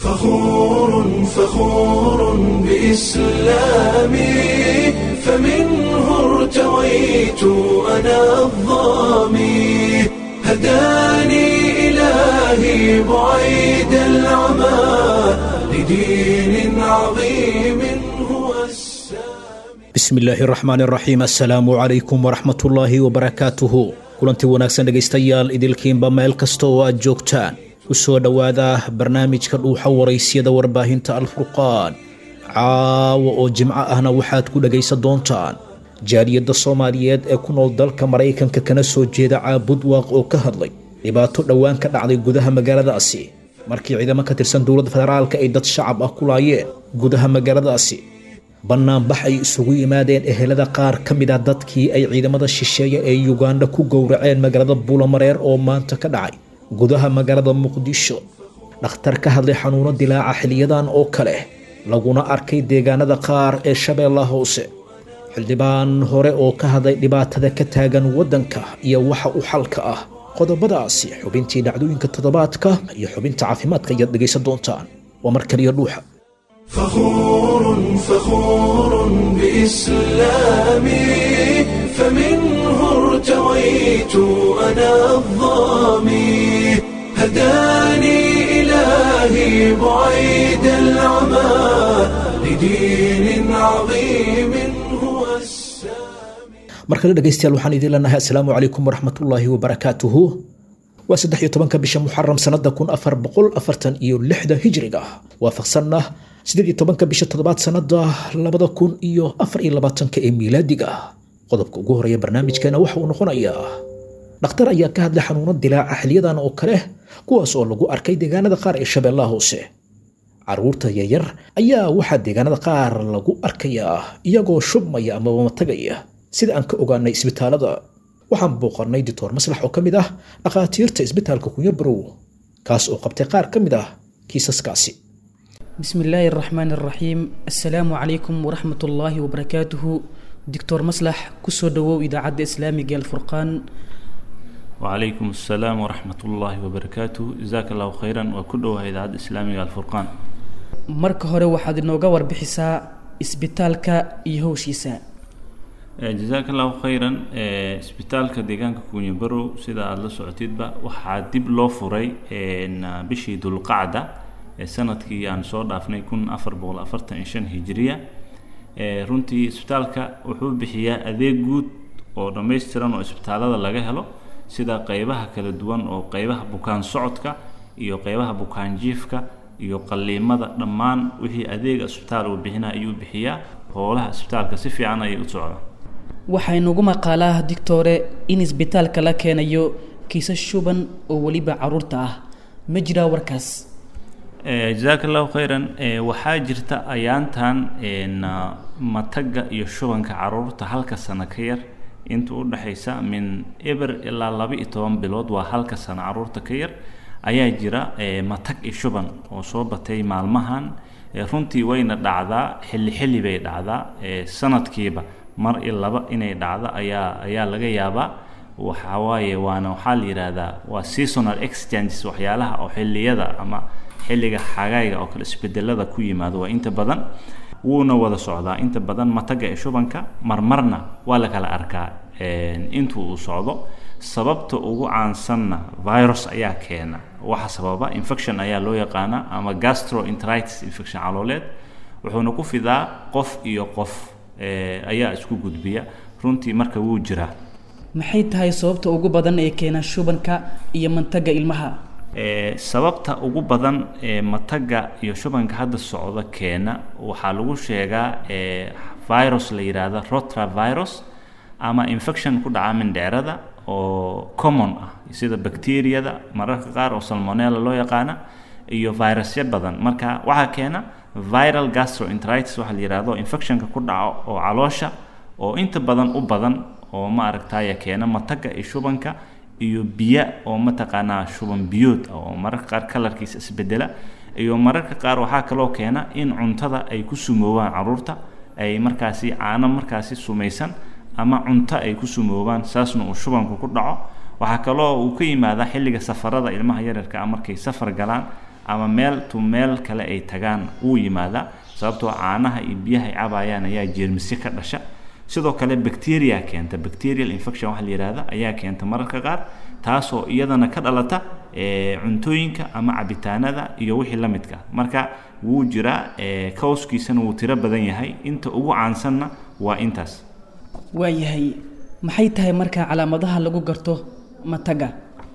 فخور فخور بإسلامي فمنه ارتويت أنا الظامي هداني إلهي بعيد العمى لدين عظيم هو السامي bismi illaahi raxmaan raxiim assalaamu calaykum waraxmatullaahi wabarakaatuhu kulantii wanaagsan dhegaystayaal idilkiinba meel kasta oo aad joogtaan u soo dhowaada barnaamijka dhuuxa waraysyada warbaahinta alfurqaan caawa oo jimco ahna waxaad ku dhegaysan doontaan jaaliyadda soomaaliyeed ee ku nool dalka maraykanka kana soo jeeda caabud waaq oo ka hadlay dhibaato dhowaan ka dhacday gudaha magaaladaasi markii ciidamo ka tirsan dowladda federaalka ay dad shacab ah ku laayeen gudaha magaaladaasi bannaanbax ay isugu yimaadeen ehelada qaar ka mid a dadkii ay ciidamada shisheeye ee yuganda ku gowraceen magaalada buulamareer oo maanta ka dhacay gudaha magaalada muqdisho dhakhtar ka hadlay xanuuno dilaaca xiliyadan oo kale laguna arkay deegaanada qaar ee shabeellaha hoose xildhibaan hore oo ka hadlay dhibaatada ka taagan waddanka iyo waxa u xalka ah qodobadaasi xubintii dhacdooyinka toddobaadka iyo xubinta caafimaadka ayaad dhegaysan doontaan waa mar kaliya dhuuxa فخور فخور بإسلامي فمنه ارتويت أنا الظامي هداني إلهي بعيد العمى لدين عظيم هو السامي mar kale dhegaystayaal waxaan idiin leenahay assalaamu calaykum waraxmatullaahi wabarakaatuhu waa saddex iyo tobanka bisha muxaram sanada kun afar boqol afartan iyo lixda hijriga waafaqsanna siddeed iyo tobanka bisha toddobaad sanada labada kun iyo afar iyo labaatanka ee miilaadiga qodobka ugu horeeya barnaamijkeena waxa uu noqonayaa dhakhtar ayaa ka hadlay xanuuno dilaaca xiliyadan oo kale kuwaas oo lagu arkay deegaanada qaar ee shabeellaha hoose caruurta yaryar ayaa waxaa deegaanada qaar lagu arkayaa iyagoo shubmaya amaba matagaya sida aan ka ogaanay isbitaalada waxaan booqannay doctor maslax oo ka mid ah dhakhaatiirta isbitaalka kunyabarow kaas oo qabtay qaar ka mid ah kiisaskaasi بسم الله الرحمن الرحيم السلام عليكم ورحمة الله وبركاته دكتور مصلح كسو دوو إذاعة إسلامي قال فرقان وعليكم السلام ورحمة الله وبركاته جزاك الله خيرا وكله إذاعة إسلامي الفرقان marka hore waxaad inooga warbixisaa isbitaalka iyo howshiisa jazaaka allahu khayran Eh, isbitaalka deegaanka kunyabarow sida aada la socotidba waxaa dib loo furay en, ah, bishii dulqacda ee sanadkii aan soo dhaafnay kun afar boqol afartan iyo shan hijiriya Eh, runtii isbitaalka wuxuu bixiyaa adeeg guud oo dhammaystiran oo isbitaalada laga helo sida qeybaha kala duwan oo qeybaha bukaan socodka iyo qeybaha bukaan jiifka iyo qaliimada dhammaan wixii adeega isbitaal uu bixina ayuu bixiyaa howlaha isbitaalka si fiican ayay u socdaan waxaa inugu maqaalaa dictore in isbitaalka la keenayo kiisas shuban oo weliba caruurta ah ma jiraa warkaas Eh, jazaaka allahu khayran Eh, waxaa jirta ayaantan en, ah, mataga iyo shubanka caruurta halka sano ka yar inta u dhexaysa min eber ilaa laba iyo toban bilood waa halka sano caruurta ka yar ayaa jira eh, matag iyo shuban oo soo batay maalmahan Eh, runtii wayna dhacdaa xilli xilli bay dhacdaa Eh, sanadkiiba mar iyo laba inay dhacdo ayaa ayaa laga yaabaa waxaa waaye waana waxaa la yidhaahdaa waa seasonal exchanges waxyaalaha oo xilliyada ama xilliga xagayga oo kale isbedelada ku yimaado waa inta badan wuuna wada socdaa inta badan mataga ee shubanka marmarna waa la kala arkaa en, intuu uu socdo sababta ugu caansanna virus ayaa keena waxa sababa infection ayaa loo yaqaana ama gastroenteritis infection calooleed wuxuuna ku fidaa qof iyo qof eh, ayaa isku gudbiya runtii marka wuu jiraa maxay tahay sababta ugu badan ee keena shubanka iyo mantaga ilmaha Eh, sababta ugu badan ee mataga iyo shubanka hadda socda keena waxaa lagu sheegaa eh, virus la yidhaahdo rotravirus ama infection ku dhaca mindheerada oo common ah sida bacteriyada mararka qaar oo salmonella loo yaqaana iyo virusyo badan marka waxaa keena viral gastroenteritis waxaa la yidhaahdo infectionka ku dhaco oo caloosha oo inta badan u badan oo ma aragtaya keena mataga iyo shubanka iyo biya oo mataqaanaa shuban biyood ah oo mararka qaar kalarkiisa isbedela iyo mararka qaar waxaa kaloo keena in cuntada ay ku sumoobaan caruurta ay markaasi caano markaasi sumaysan ama cunto ay ku sumoobaan saasna uu shubanku ku dhaco waxaa kaloo uu ka yimaadaa xilliga safarada ilmaha yararka ah markay safar galaan ama meel to meel kale ay tagaan wuu yimaadaa sababtoo caanaha iyo biyaha ay cabayaan ayaa jeermisyo ka dhasha sidoo kale bacteria keenta bacterial infection waxa la yihahda ayaa keenta mararka qaar taasoo iyadana ka dhalata cuntooyinka ama cabitaanada iyo wixii la midka marka wuu jiraa kawskiisana wuu tiro badan yahay inta ugu caansanna waa intaas waayahay maxay tahay markaa calaamadaha lagu garto mataga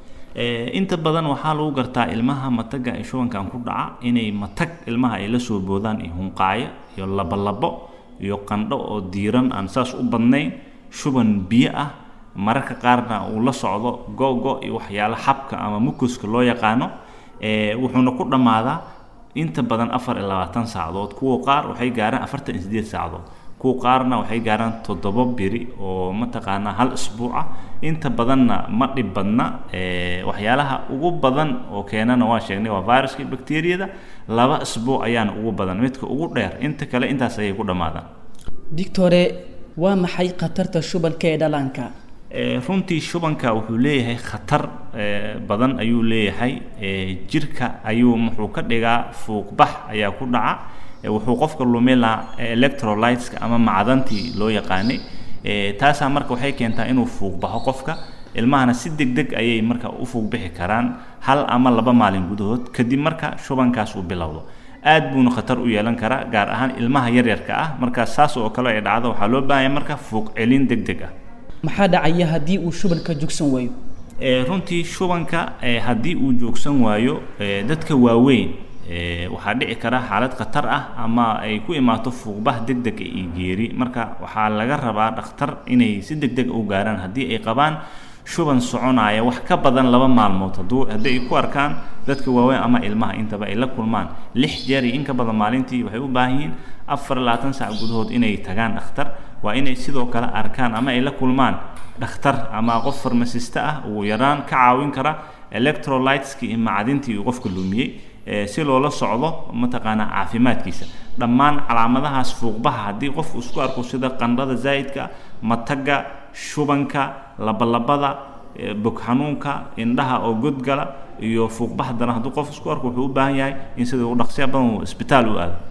inta badan waxaa lagu gartaa ilmaha mataga ee shubankan ku dhaca inay matag ilmaha ay la soo boodaan iyo hunqaayo iyo labolabo iyo qandho oo diiran aan saas u badnayn shuban biyo ah mararka qaarna uu la socdo go-go iyo waxyaalo xabka ama mukuska loo yaqaano wuxuuna ku dhammaadaa inta badan afar iyo labaatan saacadood kuwa qaar waxay gaaraan afartan iyo sideed saacadood kuwa qaarna waxay gaaraan toddoba biri oo mataqaanaa hal isbuuc ah inta badanna ma dhib badna waxyaalaha ugu badan oo keenana waa sheegnay waa viruska bacteriyada laba isbuuc ayaana ugu badan midka ugu dheer inta kale intaas ayay ku dhammaadaan dictore waa maxay khatarta shubanka ee dhallaanka runtii shubanka wuxuu leeyahay khatar badan ayuu leeyahay jirka ayuu muxuu ka dhigaa fuuqbax ayaa ku dhaca wuxuu qofka lumilaa electrolyteska ama macdantii loo yaqaanay taasaa marka waxay keentaa inuu fuuqbaxo qofka ilmahana si deg deg ayay marka u fuuqbixi karaan hal ama laba maalin gudahood kadib marka shubankaas uu bilowdo aad buuna khatar u yeelan karaa gaar ahaan ilmaha yaryarka ah marka saas oo kale ay dhacdo waxaa loo baahanya marka fuuq celin deg deg ah maxaa dhacaya haddii uu shubanka joogsan waayo runtii shubanka haddii uu joogsan waayo dadka waaweyn waxaa dhici kara xaalad khatar ah ama ay ku imaato fuuqbah deg deg iyo geeri marka waxaa laga rabaa dhakhtar inay si deg deg u gaaraan haddii ay qabaan shuban soconaya wax ka badan laba maalmood hadduu haddii ay ku arkaan dadka waaweyn ama ilmaha intaba ay la kulmaan lix jeer iyo in ka badan maalintii waxay u baahan yihiin afar labaatan saac gudahood inay tagaan dhakhtar waa inay sidoo kale arkaan ama ay la kulmaan dhakhtar ama qof farmasista ah ugu yaraan ka caawin kara electrolyteski iyo macdintii uu qofka lumiyey si loola socdo mataqaanaa caafimaadkiisa dhammaan calaamadahaas fuuqbaha haddii qofku isku arko sida qandhada zaa'idka mataga shubanka labalabada bog xanuunka indhaha oo godgala iyo fuuqbax daran hadduu qof isku arko wuxuu u baahan yahay in sida ugu dhaqsiya badan uu isbitaal u aado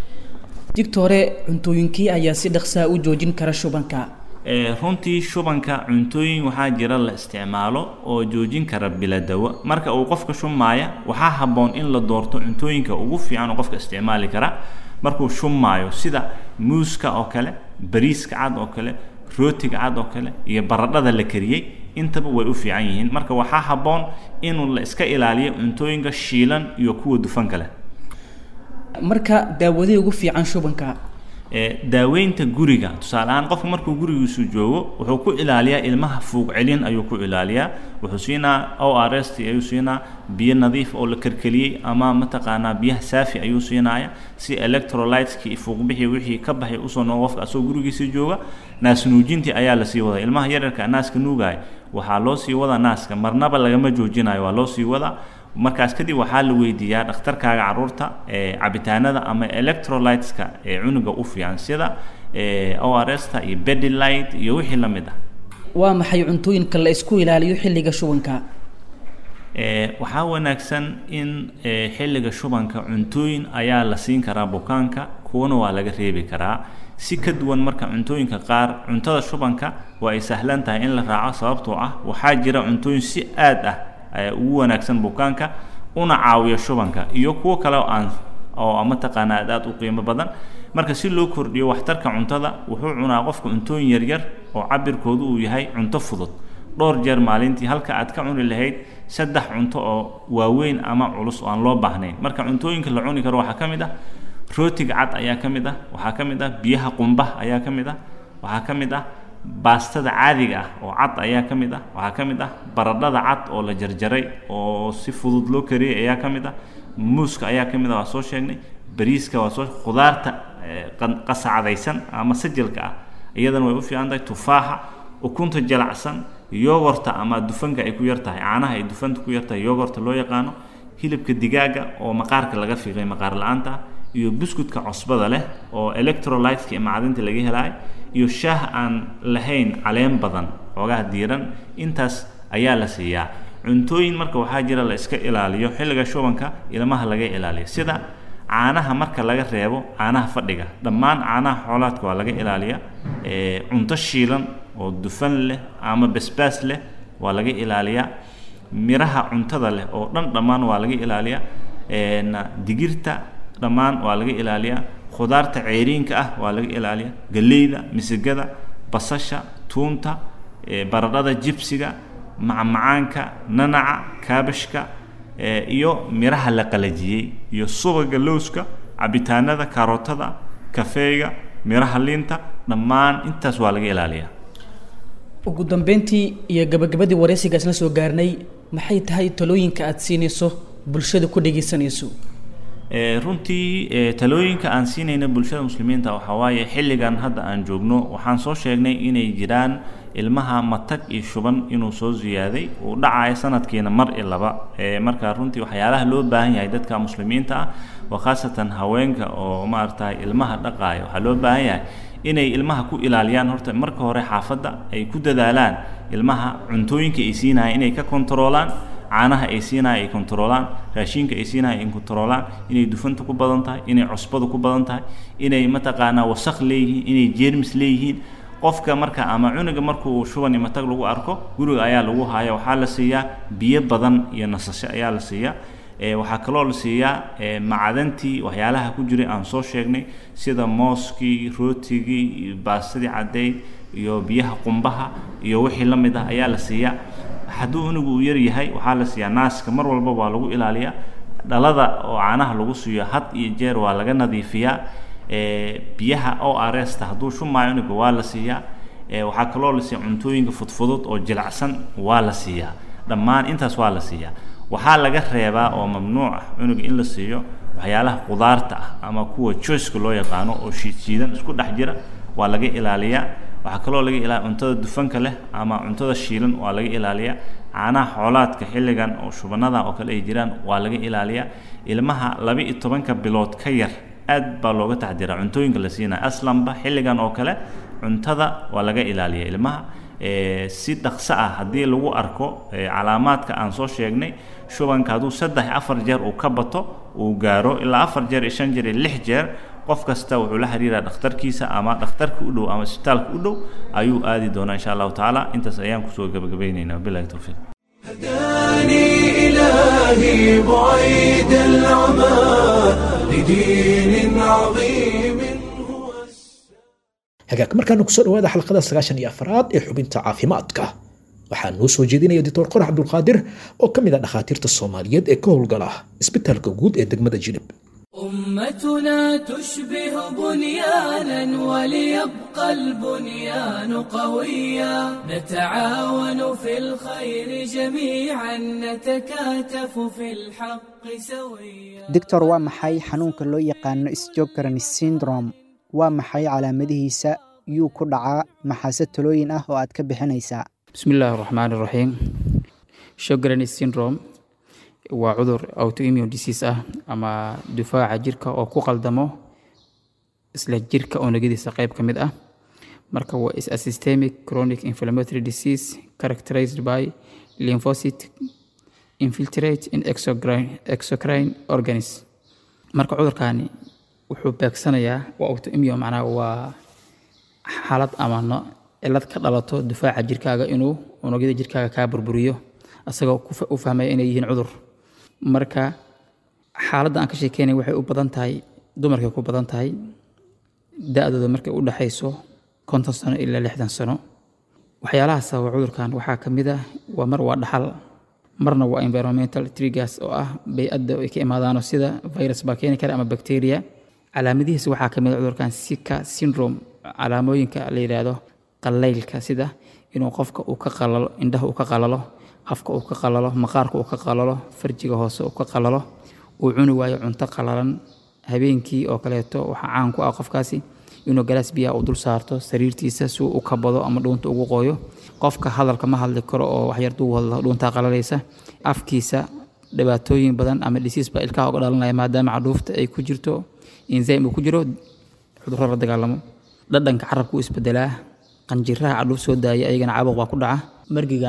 digtore cuntooyinkii ayaa si dhaqsaa u joojin kara shubanka runtii shubanka cuntooyin waxaa jira la isticmaalo oo joojin kara bila dawo marka uu qofka shumaaya waxaa habboon in la doorto cuntooyinka ugu fiican oo qofka isticmaali kara markuu shumaayo sida muuska oo kale bariiska cad oo kale rootiga cad oo kale iyo baradhada la kariyey intaba way u fiican yihiin marka waxaa habboon inuu la iska ilaaliyo cuntooyinka shiilan iyo kuwa dufanka leh marka daawadii ugu fiican shubanka daaweynta guriga tusaale ahaan qofka markuu gurigiisu joogo wuxuu ku ilaaliyaa ilmaha fuuq celin ayuu ku ilaaliyaa wuxuu siinaa o r s t ayuu siinaa biyo nadiif oo la karkeliyey ama mataqaanaa biyaha saafi ayuu siinaya si electrolyteski iyo fuuqbixii wixii ka baxay usoo noqo qofka asagoo gurigiisa jooga naas nuujintii ayaa lasii wadaa ilmaha yaryarka naaska nuugaya waxaa loo sii wadaa naaska marnaba lagama joojinayo waa loo sii wadaa markaas kadib waxaa la weydiiyaa dhakhtarkaaga caruurta cabitaanada ama electrolyteska ee cunuga u fiican sida o r s ta iyo bedilight iyo wixii la mid ah waa maxay cuntooyinka la isku ilaaliyo xilliga shubanka waxaa wanaagsan in xilliga shubanka cuntooyin ayaa la siin karaa bukaanka kuwana waa laga reebi karaa si ka duwan marka cuntooyinka qaar cuntada shubanka waa ay sahlan tahay in la raaco sababtoo ah waxaa jira cuntooyin si aad ah ugu wanaagsan bukaanka una caawiyo shubanka iyo kuwo kale oo aan oo mataqaanaa aad aad u qiimo badan marka si loo kordhiyo waxtarka cuntada wuxuu cunaa qofka cuntooyin yaryar oo cabirkoodu uu yahay cunto fudud dhowr jeer maalintii halka aad ka cuni lahayd saddex cunto oo waaweyn ama culus oo aan loo baahnayn marka cuntooyinka la cuni karo waxaa ka mid ah rootiga cad ayaa ka mid ah waxaa ka mid ah biyaha qumbaha ayaa ka mid ah waxaa ka mid ah baastada caadiga ah oo cad ayaa ka mid ah waxaa ka mid ah baradhada cad oo la jarjaray oo si fudud loo kariyey ayaa ka mid ah muuska ayaa ka mid ah waa soo sheegnay bariiska waa soo khudaarta qasacdaysan ama sajalka ah iyadana way u fiican tahay tufaaxa ukunta jalacsan yogorta ama dufanka ay ku yar tahay caanaha ay dufanta ku yar tahay yogorta loo yaqaano hilibka digaaga oo maqaarka laga fiiqay maqaar la-aanta ah iyo buskudka cosbada leh oo electrolyteska iyo macdinta laga helaay iyo shaah aan lahayn caleen badan xoogaha diiran intaas ayaa la siiyaa cuntooyin marka waxaa jira la iska ilaaliyo xilliga shubanka ilmaha laga ilaaliyo sida caanaha marka laga reebo caanaha fadhiga dhammaan caanaha xoolaadka waa laga ilaaliya cunto shiilan oo dufan leh ama basbaas leh waa laga ilaaliyaa miraha cuntada leh oo dhan dhammaan waa laga ilaaliyaa digirta dhammaan waa laga ilaaliyaa khudaarta ceeriinka ah waa laga ilaaliyaa galleyda misigada basasha tuunta baradhada jibsiga macmacaanka nanaca kaabashka iyo miraha la qalajiyey iyo subaga lowska cabitaanada karootada kafeega miraha liinta dhammaan intaas waa laga ilaaliyaa ugu dambeyntii iyo gabagabadii wareysigaas la soo gaarnay maxay tahay talooyinka aada siinayso bulshada ku dhegeysanayso runtii talooyinka aan siinayna bulshada muslimiinta waxaa waaye xilligan hadda aan joogno waxaan soo sheegnay inay jiraan ilmaha matag iyo shuban inuu soo ziyaaday uu dhacayo sanadkiina mar i laba marka runtii waxyaalaha loo baahan yahay dadka muslimiinta ah waa khaasatan haweenka oo maaragtay ilmaha dhaqaaya waxaa loo baahan yahay inay ilmaha ku ilaaliyaan horta marka hore xaafadda ay ku dadaalaan ilmaha cuntooyinka ay siinaya inay ka kontaroolaan caanaha ay siinaya ay kontaroolaan raashinka ay siinaya ay kontaroolaan inay dufanta ku badan tahay inay cusbada ku badan tahay inay mataqaanaa wasaq leeyihiin inay jeermis leeyihiin qofka marka ama cunuga markuu shuban iyo matag lagu arko guriga ayaa lagu haya waxaa la siiyaa biyo badan iyo nasasho ayaa la siiyaa waxaa kaloo la siiyaa macdantii waxyaalaha ku jiray aan soo sheegnay sida mooskii rootigii baastadii caddayd iyo biyaha qumbaha iyo wixii la mid ah ayaa la siiyaa hadduu unugu uu yar yahay waxaa la siiyaa naaska mar walba waa lagu ilaaliyaa dhalada oo caanaha lagu siiyo had iyo jeer waa laga nadiifiyaa biyaha o r s ta hadduu shumaayo unuga waa la siiyaa waxaa kaloo la siiya cuntooyinka fudfudud oo jilacsan waa la siiyaa dhammaan intaas waa la siiyaa waxaa laga reebaa oo mamnuuc ah cunuga in la siiyo waxyaalaha qudaarta ah ama kuwa joyska loo yaqaano oo shiidshiidan isku dhex jira waa laga ilaaliyaa waxaa kaloo laga ilaaliya cuntada dufanka leh ama cuntada shiilan waa laga ilaaliyaa caanaha xoolaadka xilligan oo shubanada oo kale ay jiraan waa laga ilaaliyaa ilmaha laba iyo tobanka bilood ka yar aad baa looga taxdiraa cuntooyinka la siinaya aslanba xilligan oo kale cuntada waa laga ilaaliya ilmaha si dhaqso ah haddii lagu arko calaamaadka aan soo sheegnay shubanka hadduu saddex afar jeer uu ka bato uu gaaro ilaa afar jeer iyo shan jeer iyo lix jeer qof kasta wuxuu la xiriiraa dhakhtarkiisa ama dhakhtarka u dhow ama isbitaalka u dhow ayuu aadi doonaa insha allahu tacaala intaas ayaan kusoo gabagabaynaynaa bilahi towfiiq هداني إلهي بعيد العمى لدين عظيم هو hagaag markaana kusoo dhawaada xalqada sagaashan iyo afraad ee xubinta caafimaadka waxaa noo soo jeedinaya doctor qorax cabdulqaadir oo ka mid ah dhakhaatiirta soomaaliyeed ee ka howlgala isbitaalka guud ee degmada jilib أمتنا تشبه بنيانا وليبقى البنيان قويا نتعاون في الخير جميعا نتكاتف في الحق سويا doctor waa maxay xanuunka loo yaqaano sjogran syndrome waa maxay calaamadihiisa yuu ku dhacaa maxaase talooyin ah oo aad ka bixinaysaa بسم الله الرحمن الرحيم Sjogren's syndrome waa cudur autoimmune disease ah ama difaaca jirka oo ku qaldamo isla jirka unugyadiisa qayb ka mid ah marka waa is a systemic chronic inflammatory disease characterized by lymphocyte infiltrate in exocrine, exocrine organs marka cudurkani wuxuu beegsanayaa waa autoimmune macnaha waa xaalad ama no cilad ka dhalato difaaca jirkaaga inuu unugyada jirkaaga kaa burburiyo asagoo ku fa- u fahmaya inay yihiin cudur marka xaaladda aan ka sheekeynay waxay u badan tahay dumarkay ku badan tahay da-dooda markay u dhexayso konton sano ilaa lixdan sano waxyaalaha sababa cudurkan waxaa ka mid ah waa mar waa dhaxal marna waa environmental triggers oo ah bay-adda ay ka imaadaano sida virus baa keeni kara ama bacteria calaamadihiisa waxaa ka mid ah cudurkan sika syndrome calaamooyinka la yidhaahdo qalaylka sida inuu qofka uu ka qalalo indhaha uu ka qalalo afka uu ka qalalo maqaarka uu ka qalalo farjiga hoose uu ka qalalo uu cuni waayo cunto qalalan habeenkii oo kaleeto waxaa caan ku ah qofkaasi inuu galaas biyaha uu dul saarto sariirtiisa si uu u kabado ama dhuunta ugu qooyo qofka hadalka ma hadli karo oo waxyar duu hadlo dhuuntaa qalalaysa afkiisa dhibaatooyin badan ama dhisiis baa ilkaha uga dhalanaya maadaama cadhuufta ay ku jirto enzyme uu ku jiro cudurro la dagaalamo dhadhanka carabka u isbedelaa qanjiraha cadhuuf soo daaya ayagana caabuq baa ku dhaca margigan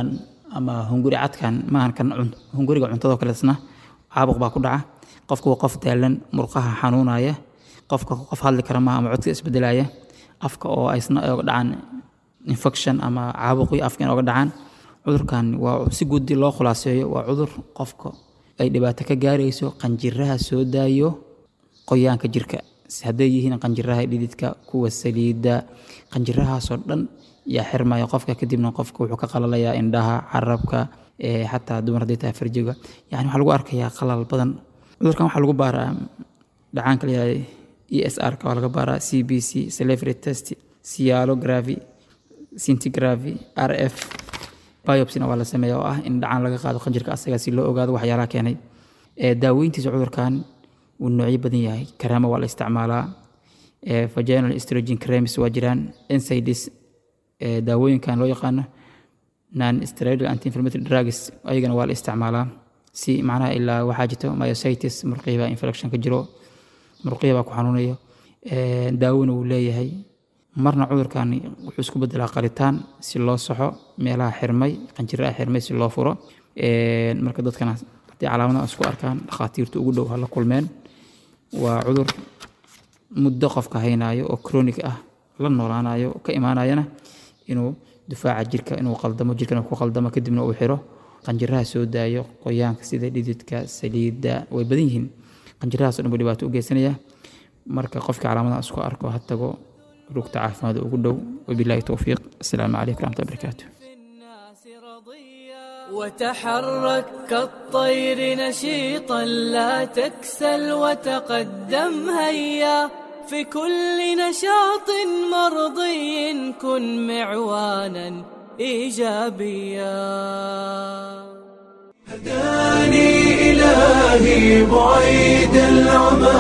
ama hunguri cadkan maahan kan cun- hunguriga cuntadoo kaleesna caabuq baa ku dhaca qofka waa qof daalan murqaha xanuunaya qofka qof hadli kara maaha ama codka isbedelaya afka oo aysna oga dhacaan infection ama caabuqyo afka in oga dhacaan cudurkan waa si guudi loo khulaaseeyo waa cudur qofka ay dhibaato ka gaarayso qanjiraha soo daayo qoyaanka jirka hadday yihiin qanjiraha dhididka kuwa saliidda qanjirahaasoo dhan yaa xirmaya qofka kadibna qofka wuxuu ka qalalayaa indhaha carabka ee xataa dumar hadday tahay farjiga yani waxaa lagu arkayaa qalal badan cudurkan waxaa lagu baaraa dhacaanka la yihahda e s r ka waa laga baaraa c b c celebrity test cialography centigraphy r f biopsina waa la sameeya oo ah in dhacaan laga qaado qanjirka asaga si loo ogaado waxyaalaha keenay ee daaweyntiisa cudurkan wuu noocyo badan yahay karaama waa la isticmaalaa ee vaginal estrogen creams waa jiraan NSAIDs ee daawooyinkan loo yaqaano non steroidal anti inflammatory drugs ayagana waa la isticmaalaa si macnaha ilaa waxaa jirto myositis murqihiba infection ka jiro murqihi baa ku xanuunayo ee daawona wuu leeyahay marna cudurkan wuxuu isku bedelaa qalitaan si loo saxo meelaha xirmay qanjiraha xirmay si loo furo Ee, marka dadkana haddii calaamadaha isku arkaan dhakhaatiirta ugu dhow ha la kulmeen waa cudur muddo qofka haynayo oo chronic ah la noolaanayo ka imaanayana inuu difaaca jirka inuu qaldamo jirkana ku qaldamo kadibna uu xiro qanjiraha soo daayo qoyaanka sida dhididka saliidda way badan yihiin qanjirahaas oo dhan buu dhibaato u geysanaya marka qofka calaamadaha isku arko ha tago rugta caafimaad ugu dhow wabilaahi towfiiq asalaamu calaykum waraxmatullahi wabarakaatu الناس رضيا وتحرك كالطير نشيطا لا تكسل وتقدم هيا في كل نشاط مرضي كن معوانا ايجابيا هداني إلهي بعيد العمى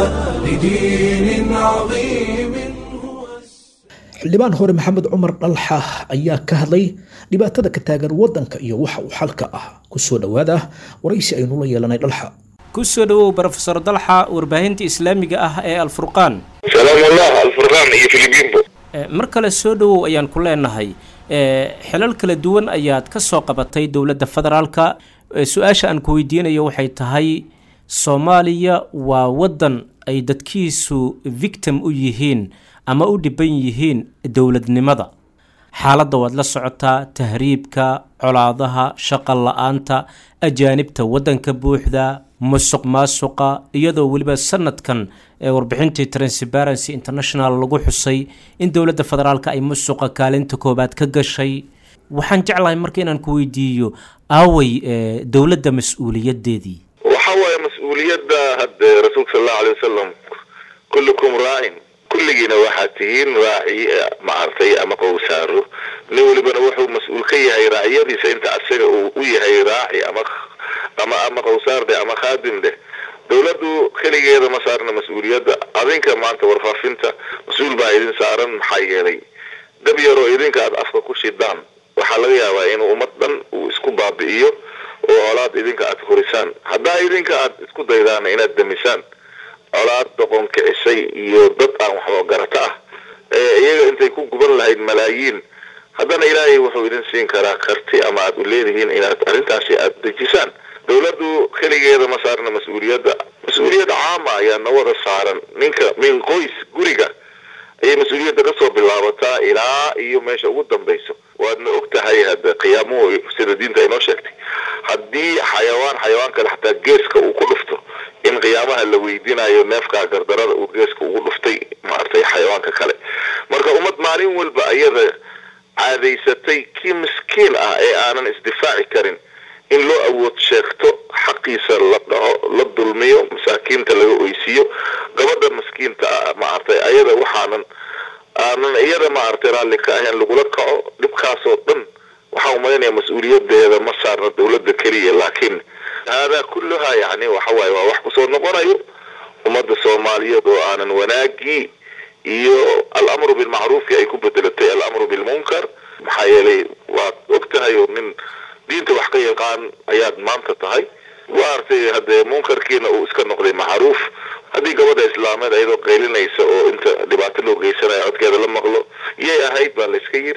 لدين عظيم هو xildhibaan hore maxamed cumar dhalxa ayaa ka hadlay dhibaatada ka taagan waddanka iyo waxa uu xalka ah kusoo dhowaada waraysi aynu la yeelanay dhalxa ku soo dhowow brofesor dalxa warbaahinta islaamiga ah ee alfurqaan سلام الله الفرقان iyo Filibiinbo Eh, mar kale soo dhowow ayaan ku leenahay Eh, xilal kala duwan ayaad ka soo qabatay dowladda federaalka Eh, su-aasha aan ku weydiinayo waxay tahay soomaaliya waa waddan ay dadkiisu victim u yihiin ama u dhiban yihiin dowladnimada xaaladda waad la socotaa tahriibka colaadaha shaqa la-aanta ajaanibta waddanka buuxda musuq maasuqa iyadoo weliba sanadkan ee warbixintii transparency international lagu xusay in dowladda federaalka ay musuqa kaalinta koobaad ka gashay waxaan jeclahay marka inaan ku weydiiyo aaway ee, dowladda mas-uuliyadeedii waxa waaye mas-uuliyadda hadde rasuulka sal allahu alay wasalam kullukum raacin kulligiina waxaad tihiin raaci eh, maartay ama qowsaaro nin walibana wuxuu mas-uul ka yahay raaciyadiisa inta asaga uu u yahay raaci ama ama ama qowsaar dheh ama khaadim dheh dowladdu keligeeda ma saarna mas-uuliyadda adinka maanta warfaafinta mas-uul baa idin saaran maxaa yeelay dab yaroo idinka aad afka ku shidaan waxaa laga yaabaa inuu ummad dhan uu isku baabi'iyo oo colaad idinka aad korisaan haddaa idinka aad isku daydaan inaad demisaan colaad doqon kicisay iyo dad aan waxba garata ah ee iyaga intay ku guban lahayd malaayiin haddana ilaahay wuxuu idin siin karaa karti ama aad u leedihiin inaad arrintaasi aad dejisaan dowladdu keligeeda ma saarna mas-uuliyadda mas-uuliyad caama ayaa na wada saaran ninka min qoys guriga ayay mas-uuliyadda ka soo bilaabataa ilaa iyo meesha ugu dambayso waadna og tahay hadda qiyaamuhu sida diinta ay noo sheegtay haddii xayawaan xayawaan kale xataa geeska uu ku dhufto in qiyaamaha la weydiinayo neefka gardarada uu geeska ugu dhuftay maaragtay xayawaanka kale marka ummad maalin walba ayada caadaysatay kii miskiin ah ee aanan isdifaaci karin in loo awood sheegto xaqiisa la dhaco la dulmiyo masaakiinta laga oysiiyo gabadha miskiinta ah maaragtay ayada waxaanan aanan iyada maaragtay raalli ka ahayn lagula kaco dhibkaasoo dhan waxaa umalaynaya mas-uuliyadeeda ma saarna dowladda keliya laakiin haadaa kulluhaa yani waxa waaye waa wax kusoo noqonayo ummadda soomaaliyeed oo aanan wanaagii iyo alamru bilmacruufki ay ku bedelatay alamru bilmunkar maxaa yeelay waad og tahay oo nin diinta wax ka yaqaan ayaad maanta tahay waartay haddee munkarkiina uu iska noqday macruuf haddii gabadha islaameed ayadoo qaylinaysa oo inta dhibaato loo geysanayo codkeeda la maqlo yay ahayd baa layska yiri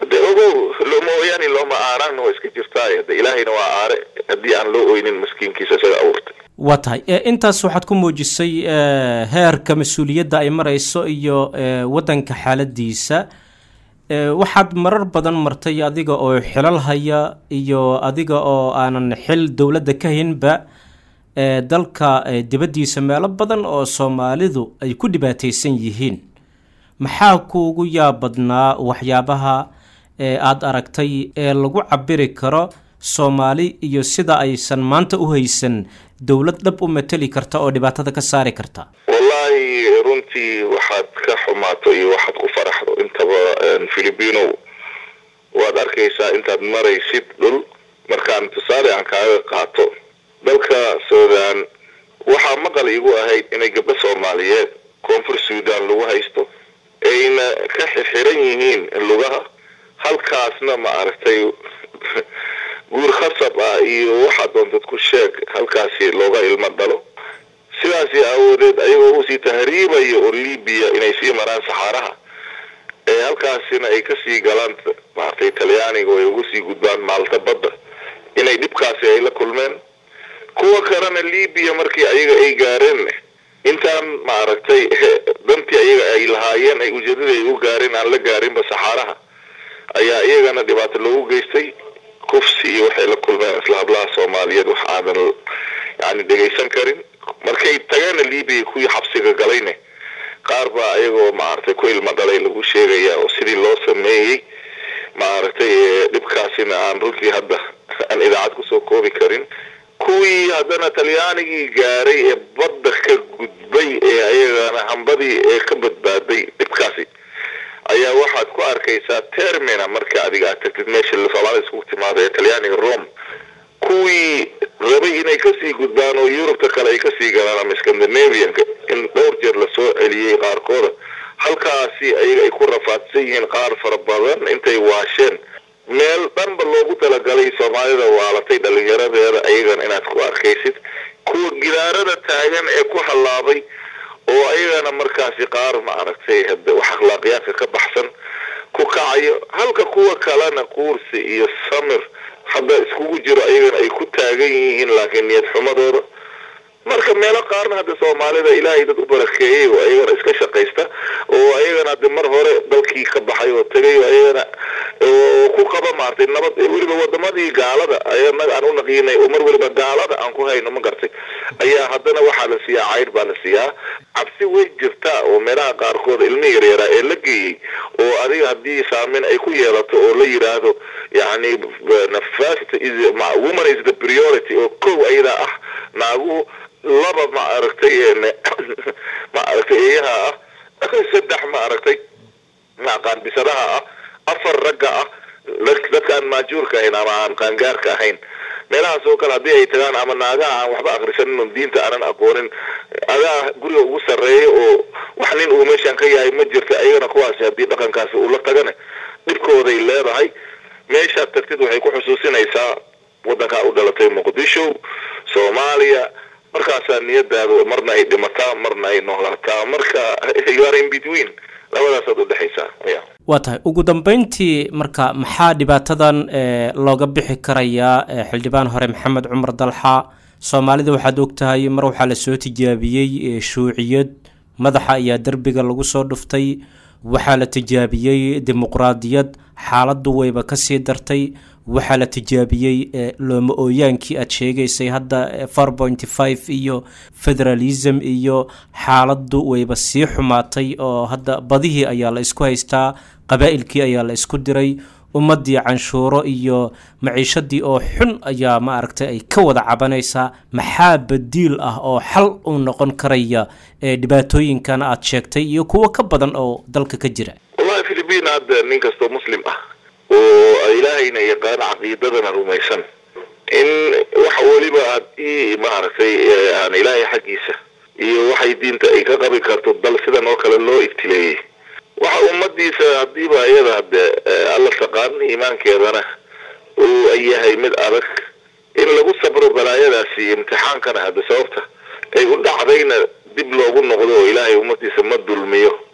hade ogow looma ooyaani looma aaraanna waa iska jirtaay hade ilaahayna waa aare haddii aan loo oynin maskiinkiisa isaga abuurtay waa tahay e, intaas waxaad ku muujisay e, heerka mas-uuliyadda ay marayso iyo e, waddanka xaaladiisa e, waxaad marar badan martay adiga oo xilal haya iyo adiga oo aanan xil dowladda ka haynba e, dalka e, dibaddiisa meelo badan oo soomaalidu ay ku dhibaataysan yihiin maxaa kuugu yaabadnaa waxyaabaha ee aada aragtay ee lagu cabiri karo soomaali iyo sida aysan maanta u haysan dowlad dhab u mateli karta oo dhibaatada ka saari karta wallaahi runtii waxaad ka xumaato iyo waxaad ku faraxdo intaba filipino waad arkaysaa intaad maraysid dhul markaan tusaale aan kaaga qaato dalka sudan waxaa maqal igu ahayd inay gabdho soomaaliyeed koonfur sudan lagu haysto ayna ka xixiran yihiin lugaha halkaasna ma aragtay guur khasab ah iyo waxaa doontad ku sheeg halkaasi looga ilmo dhalo sidaasi awoodeed ayagoo usii tahriibaya oo libiya inay sii maraan saxaaraha ee halkaasina ay kasii galaan maaragtay talyaaniga oo ay ugu sii gudbaan maalta badda inay dhibkaasi ay la kulmeen kuwa kalena libiya markii ayaga ay gaareen intaan maaragtay dantii ayaga ay lahaayeen ay ujeedadii ay u gaareen aan la gaarinba saxaaraha ayaa iyagana dhibaato loogu geystay kufsi iyo waxay la kulmeen isla hablaha soomaaliyeed wax aadan yani dhegaysan karin markay tageena libiya kuwii xabsiga galayne qaar baa ayagoo maaragtay ku ilmo dhalay lagu sheegaya oo sidii loo sameeyey maaragtay dhibkaasina aan runtii hadda aan idaacad kusoo koobi karin kuwii haddana talyaanigii gaaray ee badda ka gudbay ee ayagana hambadii ee ka badbaaday dhibkaasi ayaa waxaad ku arkaysaa termina marka adiga aad tagtid meesha soomaalida iskugu timaado ee talyaaniga rome kuwii rabay inay kasii gudbaan oo yurubta kale ay kasii galaan ama scandinavianka in dhowr jeer lasoo celiyey qaarkooda halkaasi ayaga ay ku rafaadsan yihiin qaar fara badan intay waasheen meel dhanba loogu talagalay soomaalida waalatay dhalinyaradeeda ayagana inaad ku arkaysid kuwa gidaarada taagan ee ku hallaabay oo ayagana markaasi qaar maaragtay hade wax akhlaaqiyaadka ka baxsan ku kacayo halka kuwa kalena quursi iyo samir hadda iskugu jiro ayagana ay ku taagan yihiin laakiin niyad xumadooda marka meelo qaarna hadda soomaalida ilaahay dad u barakeeyey oo ayagana iska shaqaysta oo ayagana hade mar hore dalkii ka baxay oo tegay oo ayagana oo ku qaba maartay nabad weliba wadamadii gaalada ayanaga aan u naqiinay oo mar weliba gaalada aan ku hayno ma gartay ayaa haddana waxaa la siiyaa cayr baa la siiyaa cabsi way jirtaa oo meelaha qaarkood ilmi yaryaraa ee la geeyey oo adiga haddii saameyn ay ku yeelato oo la yidhaahdo yani first is woman is the priority oo kow ayadaa ah naaguhu laba ma aragtay ma aragtay eeyaha ah saddex ma aragtay maqaan bisadaha ah afar ragga ah dadka aan maajuurka ahayn ama aan qaangaarka ahayn meelahaas oo kale haddii ay tagaan ama naagaha aan waxba akrisanin oo diinta aanan aqoonin adaa guriga ugu sarreeya oo wax nin uu meeshaan ka yahay ma jirta ayagana kuwaasi haddii dhaqankaasi uu la tagane dhibkooday leedahay meeshaad tagtid waxay ku xusuusinaysaa waddankaa u dhalatay muqdisho soomaaliya markaasaa niyadaadu marna ay dhimataa marna ay noolaataa marka you are in between labadaasaad udhexaysaa ya waa tahay ugu dambeyntii marka maxaa dhibaatadan looga bixi karayaa xildhibaan hore maxamed cumar dalxa soomaalida waxaad ogtahay mar waxaa lasoo tijaabiyey shuuciyad madaxa ayaa derbiga lagu soo dhuftay waxaa la tijaabiyey dimuqraadiyad xaaladdu wayba kasii dartay waxaa la tijaabiyey looma ooyaankii aad sheegaysay hadda four pointy five iyo federalism iyo xaaladdu wayba sii xumaatay oo hadda badihii ayaa la isku haystaa qabaa'ilkii ayaa la isku diray ummaddii canshuuro iyo maciishadii oo xun ayaa ma aragtay ay ka wada cabanaysaa maxaa badiil ah oo xal u noqon karaya ee dhibaatooyinkan aad sheegtay iyo kuwo ka badan oo dalka ka jira wallahi philipiin hadda nin kastoo muslim ah oo ilaahayna yaqaano caqiidadana rumaysan in wax weliba haddii maaragtay aan ilaahay xaggiisa iyo waxay diinta ay ka qabi karto dal sidan oo kale loo ibtileeyey waxa ummadiisa haddiiba iyada hade alla taqaan iimaankeedana uu yahay mid adag in lagu sabro balaayadaasi imtixaankana hadda sababta ay u dhacdayna dib loogu noqdo oo ilaahay ummadiisa ma dulmiyo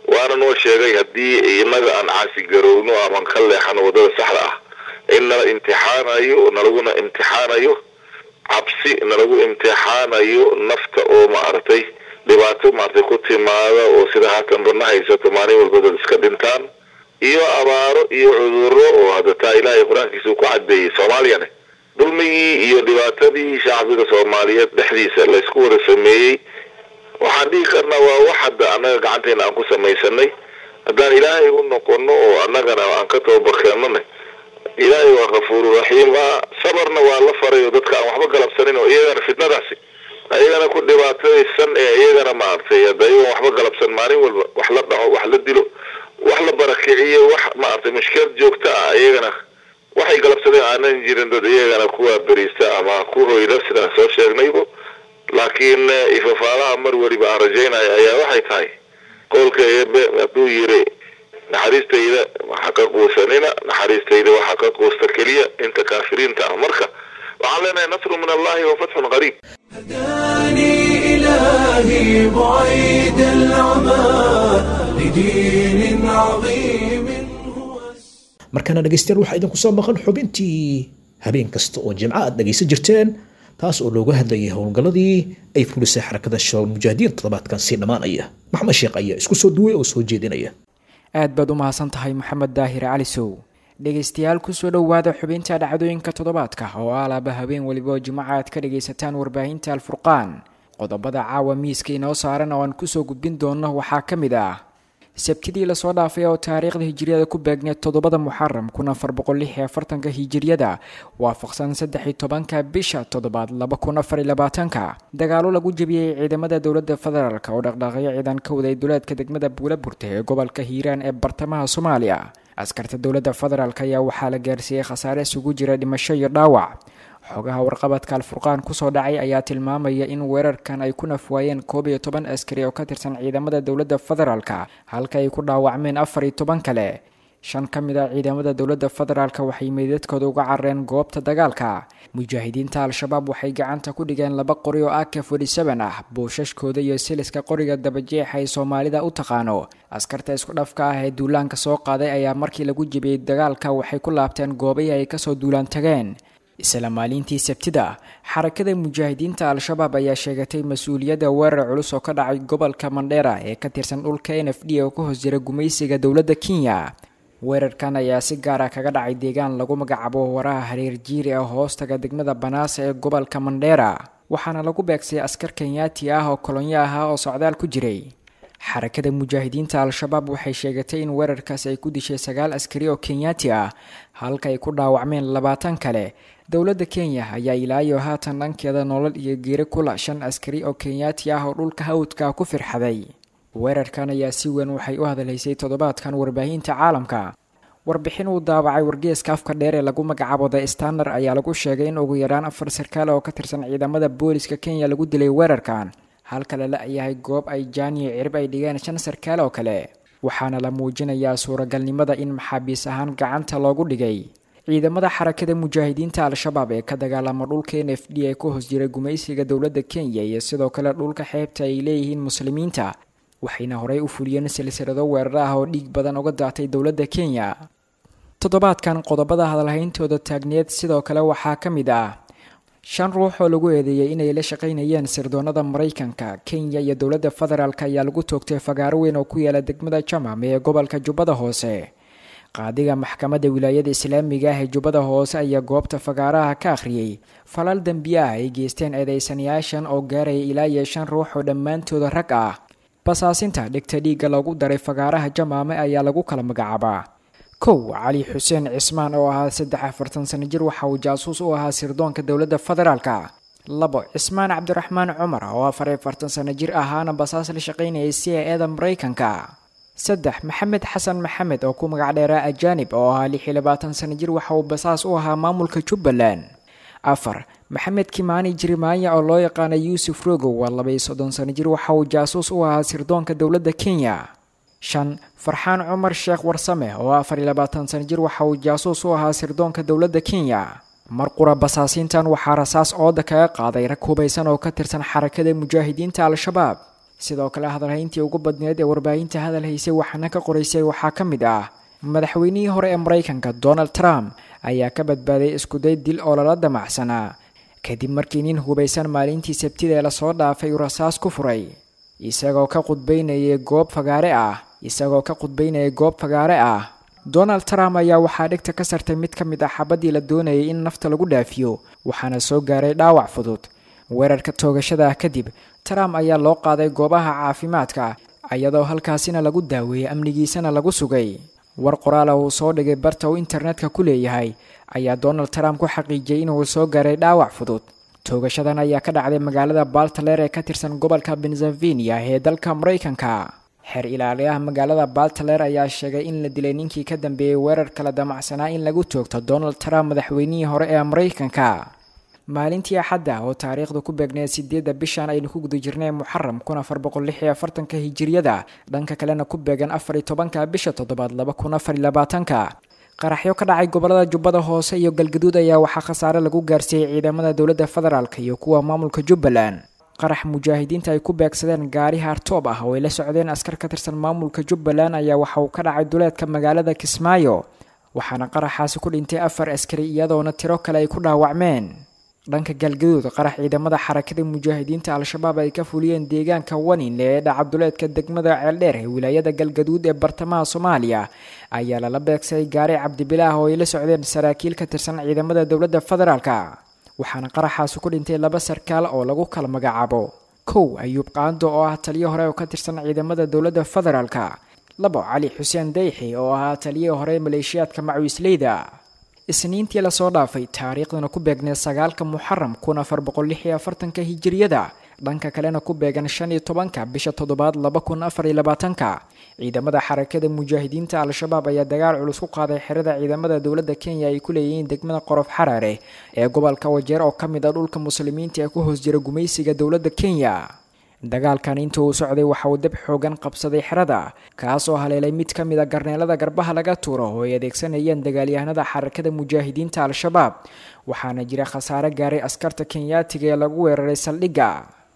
waana noo sheegay haddii inaga aan caasi garowno aman ka leexano waddada saxda ah in nala imtixaanayo nalaguna imtixaanayo cabsi nalagu imtixaanayo nafta oo maaragtay dhibaato maaragtay ku timaada oo sida haatan badna haysato maalin walba dad iska dhintaan iyo abaaro iyo cuduro oo hadda taa ilaahay qur-aankiisa uu ku cadeeyey soomaaliyane dulmigii iyo dhibaatadii shacbiga soomaaliyeed dhexdiisa laysku wada sameeyey waxaan dhihi karnaa waa wax hadda annaga gacanteena aan ku samaysanay haddaan ilaahay u noqono oo annagana aan ka tababarkeennone ilaahay waa kafuuru raxiim ah sabarna waa la faray oo dadka aan waxba galabsanin oo iyagana fitnadaasi ayagana ku dhibaataysan ee iyagana maaragtay hadda iyagoon waxba galabsan maalin walba wax la dhaco wax la dilo wax la barakiciyo wax maaragtay mushkilad joogta ah iyagana waxay galabsadeen aanan jirin dad iyagana kuwa beriista ama ku hoyda sidaan soo sheegnaybo laakiin ifafaalaha mar weliba aan rajaynaya ayaa waxay tahay qowlka eebe hadduu yiri naxariistayda waxa ka quusanina naxariistayda waxaa ka quusta keliya inta kaafiriinta ah marka waxaan leenahay nasru min allahi wa fatxun qariib هداني إلهي بعيد العمى لدين عظيم هو markaana dhegaystayaal waxaa idinku soo maqan xubintii habeen kasta oo jimco aad dhegaysan jirteen taas oo looga hadlayay howlgalladii ay fulisay xarakada shabaab mujaahidiin toddobaadkan sii dhammaanaya maxamed sheekh ayaa isku soo duway oo soo jeedinaya aad baad u mahadsan tahay maxamed daahir cali sow dhegaystayaal kusoo dhowaada xubinta dhacdooyinka toddobaadka oo alaaba habeen weliba oo jimco aad ka dhagaysataan warbaahinta alfurqaan qodobada caawa miiska inoo saaran oo aan kusoo gudbin doono waxaa ka mid ah sabtidii lasoo dhaafay oo taariikhda hijiriyada ku beegneed toddobada muxaram kun afar boqol lix iyo afartanka hijiriyada waafaqsan saddex iyo tobanka bisha toddobaad laba kun afar iyo labaatanka dagaalo lagu jebiyey ciidamada dowladda federaalk oo dhaqdhaaqyo ciidan ka waday duleedka degmada buulaburta ee gobolka hiiraan ee bartamaha soomaaliya askarta dowladda federaalk ayaa waxaa la gaarsiiyey khasaare isugu jira dhimasho iyo dhaawac xogaha warqabadka alfurqaan kusoo dhacay ayaa tilmaamaya in weerarkan ay ku nafwaayeen koob iyo toban askari oo ka tirsan ciidamada dowladda federaalk halka ay ku dhaawacmeen afar iyo toban kale shan ka mid a ciidamada dowladda federaalk waxay meydadkooda uga carareen goobta dagaalka mujaahidiinta al-shabaab waxay gacanta ku dhigeen laba qori oo ak forty-seven ah buushashkooda iyo siliska qoriga dabajeexa ay soomaalida u taqaano askarta isku dhafka ah ee duulaanka soo qaaday ayaa markii lagu jebiyey dagaalka waxay ku laabteen goobihii ay kasoo duulaan tageen isla maalintii sabtida xarakada mujaahidiinta al-shabaab ayaa sheegatay mas-uuliyadda weerar culus oo ka dhacay gobolka mandheera ee ka tirsan dhulka n f d oo ka hoos jira gumaysiga dowladda kenya weerarkan ayaa si gaara kaga dhacay deegaan lagu magacaabo waraha hareer jiiri ee hoostaga degmada banaasa ee gobolka mandheera waxaana lagu beegsay askar kenyaati ah oo kolonyo ahaa oo socdaal ku jiray xarakada mujaahidiinta al-shabaab waxay sheegatay in weerarkaas ay ku dishay sagaal askari oo kenyaati ah halka ay ku dhaawacmeen labaatan kale dowladda kenya ayaa ilaayo haatan dhankeeda nolol iyo geeri kula shan askari oo kenyaati ah oo dhulka hawdka ku firxaday weerarkan ayaa si weyn waxay u hadalhaysay toddobaadkan warbaahinta caalamka warbixin uu daabacay wargeeska afka dheer ee lagu magacaabo the stander ayaa lagu sheegay in ugu yaraan afar sarkaal oo ka tirsan ciidamada booliska kenya lagu dilay weerarkan halka la la-yahay goob ay jaaniyo cirib ay dhigeen shan sarkaal oo kale waxaana la muujinayaa suuragalnimada in maxaabiis ahaan gacanta loogu dhigay ciidamada xarakada mujaahidiinta al-shabaab ee ka dagaalama dhulka n f d ee ku hoos jira gumaysiga dowladda kenya iyo sidoo kale dhulka xeebta ay leeyihiin muslimiinta waxayna horey u fuliyeen silsilado weerar ah oo dhiig badan uga daatay dowladda kenya toddobaadkan qodobada hadalhayntooda taagneed sidoo kale waxaa ka mid ah shan ruux oo lagu eedeeyay inay la shaqaynayeen sirdoonada maraykanka kenya iyo dowladda federaalk ayaa lagu toogtay fagaaro weyn oo ku yaala degmada jamam ee gobolka jubbada hoose qaadiga maxkamadda wilaayada islaamiga ah ee jubbada hoose ayaa goobta fagaaraha ka akhriyey falal dembi ah ay geysteen eedeysanayaashan oo gaaraya ilaa iyo shan ruux oo dhammaantooda rag ah basaasinta dhegta dhiigga lagu daray fagaaraha jamaame ayaa lagu kala magacaabaa kow cali xuseen cismaan oo ahaa saddex afartan sano jir waxa uu jaasuus u ahaa sirdoonka dowladda federaalka labo cismaan cabdiraxmaan cumar oo afar afartan sano jir ahaana basaas la shaqaynayay c a eda maraykanka saddex maxamed xasan maxamed oo ku magac dheeraa ajaanib oo ahaa lix iyo labaatan sano jir waxa uu basaas u ahaa maamulka jubbaland afar maxamed kimaani jirimaanya oo loo yaqaana yuusuf rogow waa labaiyo soddon sano jir waxa uu jaasuus u ahaa sirdoonka dowladda kenya shan farxaan cumar sheekh warsame oo afar iyo labaatan sano jir waxa uu jaasuus u ahaa sirdoonka dowladda kenya mar qura basaasiintan waxaa rasaas ooda kaga qaaday rag hubaysan oo ka tirsan xarakada mujaahidiinta al-shabaab sidoo kale hadalhayntii ugu badneed ee warbaahinta hadal haysay waxaana ka qoraysay waxaa ka mid ah madaxweynihii hore ee maraykanka donald trump ayaa ka badbaaday iskuday dil oo lala damacsanaa kadib markii nin hubaysan maalintii sabtida ee lasoo dhaafay uu rasaas ku furay isagoo ka qudbaynayay goob fagaare ah isagoo ka qudbaynayay goob fagaare ah donald trump ayaa waxaa dhegta ka sartay mid ka mid ah xabaddii la doonayay in nafta lagu dhaafiyo waxaana soo gaaray dhaawac fudud weerarka toogashada ah kadib trump ayaa loo qaaday goobaha caafimaadka iyadoo halkaasina lagu daaweeyey amnigiisana lagu sugay war qoraala uu soo dhigay barta uu internetka ku leeyahay ayaa donald trump ku xaqiijiyey inuu soo gaaray dhaawac fudud toogashadan ayaa ka dhacday magaalada baltaler ee ka tirsan gobolka pennsylvania ee dalka maraykanka xeer ilaaliyaha magaalada baltaler ayaa sheegay in la dilay ninkii ka dambeeyey weerar kala damacsanaa in lagu toogto donald trump madaxweynihii hore ee maraykanka maalintii axadda oo taariikhda ku beegneed sideedda bishan aynu ku guda jirnay muxaram kun afar boqol lix iyo afartanka hijiriyada dhanka kalena ku beegan afar iyo tobanka bisha toddobaad laba kun afar iyo labaatanka qaraxyo ka dhacay gobolada jubbada hoose iyo galgaduud ayaa waxaa khasaare lagu gaarsiiyey ciidamada dowladda federaalk iyo kuwa maamulka jubbaland qarax mujaahidiinta ay ku beegsadeen gaari haartoob ah oo ay la socdeen askar ka tirsan maamulka jubbaland ayaa waxa uu ka dhacay duleedka magaalada kismaayo waxaana qaraxaasi ku dhintay afar askari iyadoona tiro kale ay ku dhaawacmeen dhanka galgaduud qarax ciidamada xarakada mujaahidiinta al-shabaab ay ka fuliyeen deegaanka wanin ee dhaca duleedka degmada ceeldheer ee wilaayada galgaduud ee bartamaha soomaaliya ayaa lala beegsaday gaari cabdibilaah oo ay la socdeen saraakiil ka tirsan ciidamada dowladda federaalka waxaana qaraxaasi ku dhintay laba sarkaal oo lagu kala magacaabo kow ayuub qaando oo ah taliyo hore oo ka tirsan ciidamada dowladda federaalka labo cali xuseen dayxi oo ahaa taliyo hore maleeshiyaadka macawiisleyda isniintii lasoo dhaafay taariikhdana ku beegneed sagaalka muxaram kun afar boqol lix iyo afartanka hijiriyada dhanka kalena ku beegan shan iyo tobanka bisha toddobaad laba kun afar iyo labaatanka ciidamada xarakada mujaahidiinta al-shabaab ayaa dagaal culus ku qaaday xerada ciidamada dowladda kenya ay ku leeyihiin degmada qorof xaraare ee gobolka wajeer oo ka mid ah dhulka muslimiinta ee ku hoos jira gumaysiga dowladda kenya dagaalkan inta uu socday waxa uu dab xoogan qabsaday xerada kaasoo haleelay mid ka mid a garneelada garbaha laga tuuro oo ay adeegsanayeen dagaalyahanada xarakada mujaahidiinta al-shabaab waxaana jira khasaare gaaray askarta kenyaatiga ee lagu weeraray saldhigga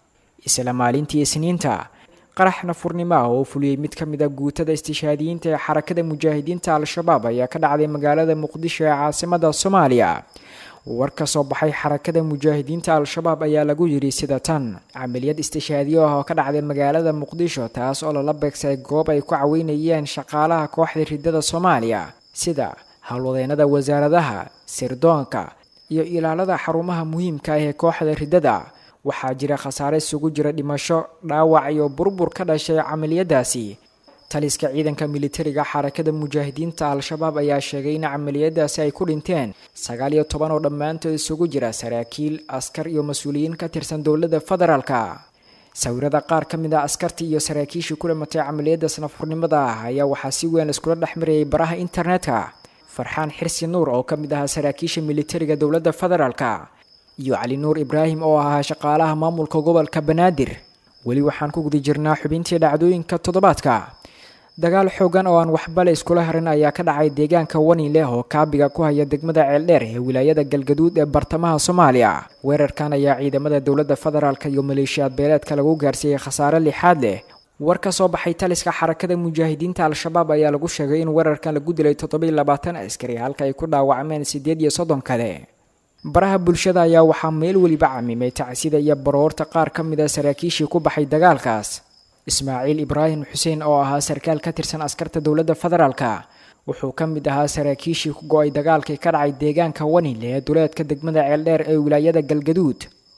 isla maalintii isniinta qarax nafurnimo ah oo fuliyey mid ka mid a guutada istishaadiyiinta ee xarakada mujaahidiinta al-shabaab ayaa ka dhacday magaalada muqdisho ee caasimada soomaaliya war ka soo baxay xarakada mujaahidiinta al-shabaab ayaa lagu yidhi sida tan camaliyad istishaadiyo ah oo ka dhacday magaalada muqdisho taas oo lala beegsay goob ay ku caweynayeen shaqaalaha kooxda ridada soomaaliya sida howlwadeennada wasaaradaha sirdoonka iyo ilaalada xarumaha muhiimka ah ee kooxda ridada waxaa jira khasaare isugu jira dhimasho dhaawac iyo burbur ka dhashay camaliyadaasi taliska ciidanka militariga xarakada mujaahidiinta al-shabaab ayaa sheegay in camaliyadaasi ay ku dhinteen sagaal iyo toban oo dhammaantood isugu jira saraakiil askar iyo mas-uuliyiin ka tirsan dowladda federaalka sawirada qaar ka mid a askartii iyo saraakiishii ku dhimatay camaliyadaas nafurnimada ah ayaa waxaa si weyn iskula dhex marayay baraha internetka farxaan xirsi nuur oo ka mid ahaa saraakiisha militariga dowladda federaalka iyo cali nuur ibraahim oo ahaa shaqaalaha maamulka gobolka banaadir weli waxaan ku guda jirnaa xubintii dhacdooyinka toddobaadka dagaal xoogan oo aan waxba la iskula harin ayaa ka dhacay deegaanka wanileh oo kaabiga ku haya degmada ceeldheer ee wilaayada galgaduud ee bartamaha soomaaliya weerarkan ayaa ciidamada dowladda federaalk iyo maleeshiyaad beeleedka lagu gaarsiiyey khasaare lixaad leh war ka soo baxay taliska xarakada mujaahidiinta al-shabaab ayaa lagu sheegay in weerarkan lagu dilay toddobiyo labaatan askari halka ay ku dhaawacmeen siddeed iyo soddon kale baraha bulshada ayaa waxaa meel weliba camimay tacsida iyo baroorta qaar ka mid a saraakiishii ku baxay dagaalkaas ismaaciil ibraahim xuseen oo ahaa sarkaal ka tirsan askarta dowladda federaalka wuxuu ka mid ahaa saraakiishii ku go-ay dagaalkii ka dhacay deegaanka wanile ee duleedka degmada ceeldheer ee wilaayada galgaduud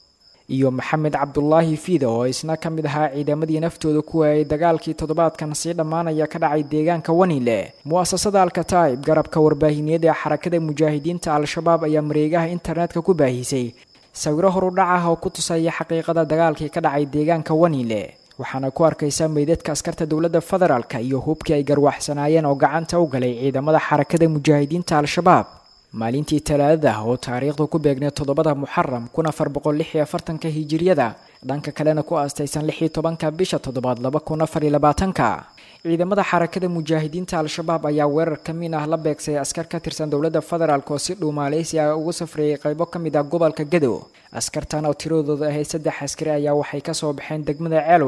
iyo maxamed cabdulaahi fiida oo isna ka mid ahaa ciidamadii naftooda ku waayay dagaalkii toddobaadkan sii dhammaanaya ka dhacay deegaanka wanile mu-asasada alkataib garabka warbaahineed ee xarakada mujaahidiinta al-shabaab ayaa mareegaha internetka ku baahisay sawiro horudhac ah oo ku tusaya xaqiiqada dagaalkii ka dhacay deegaanka wanile waxaana ku arkaysaa meydadka askarta dowladda federaalka iyo hubkii ay garwaxsanaayeen oo gacanta u galay ciidamada xarakada mujaahidiinta al-shabaab maalintii talaadada oo taariikhdu ku beegneed toddobada muxaram kun afar boqol lix iyo afartanka hijiriyada dhanka kalena ku aastaysan lix iyo tobanka bisha toddobaad laba kun afar iyo labaatanka ciidamada xarakada mujaahidiinta al-shabaab ayaa weerar ka min ah la beegsay askar ka tirsan dowladda federaalk oo si dhow maaleysi ah ugu safreeyay qaybo ka mid ah gobolka gado askartan oo tiradooda ahayd saddex askari ayaa waxay kasoo baxeen degmada ceelwaaq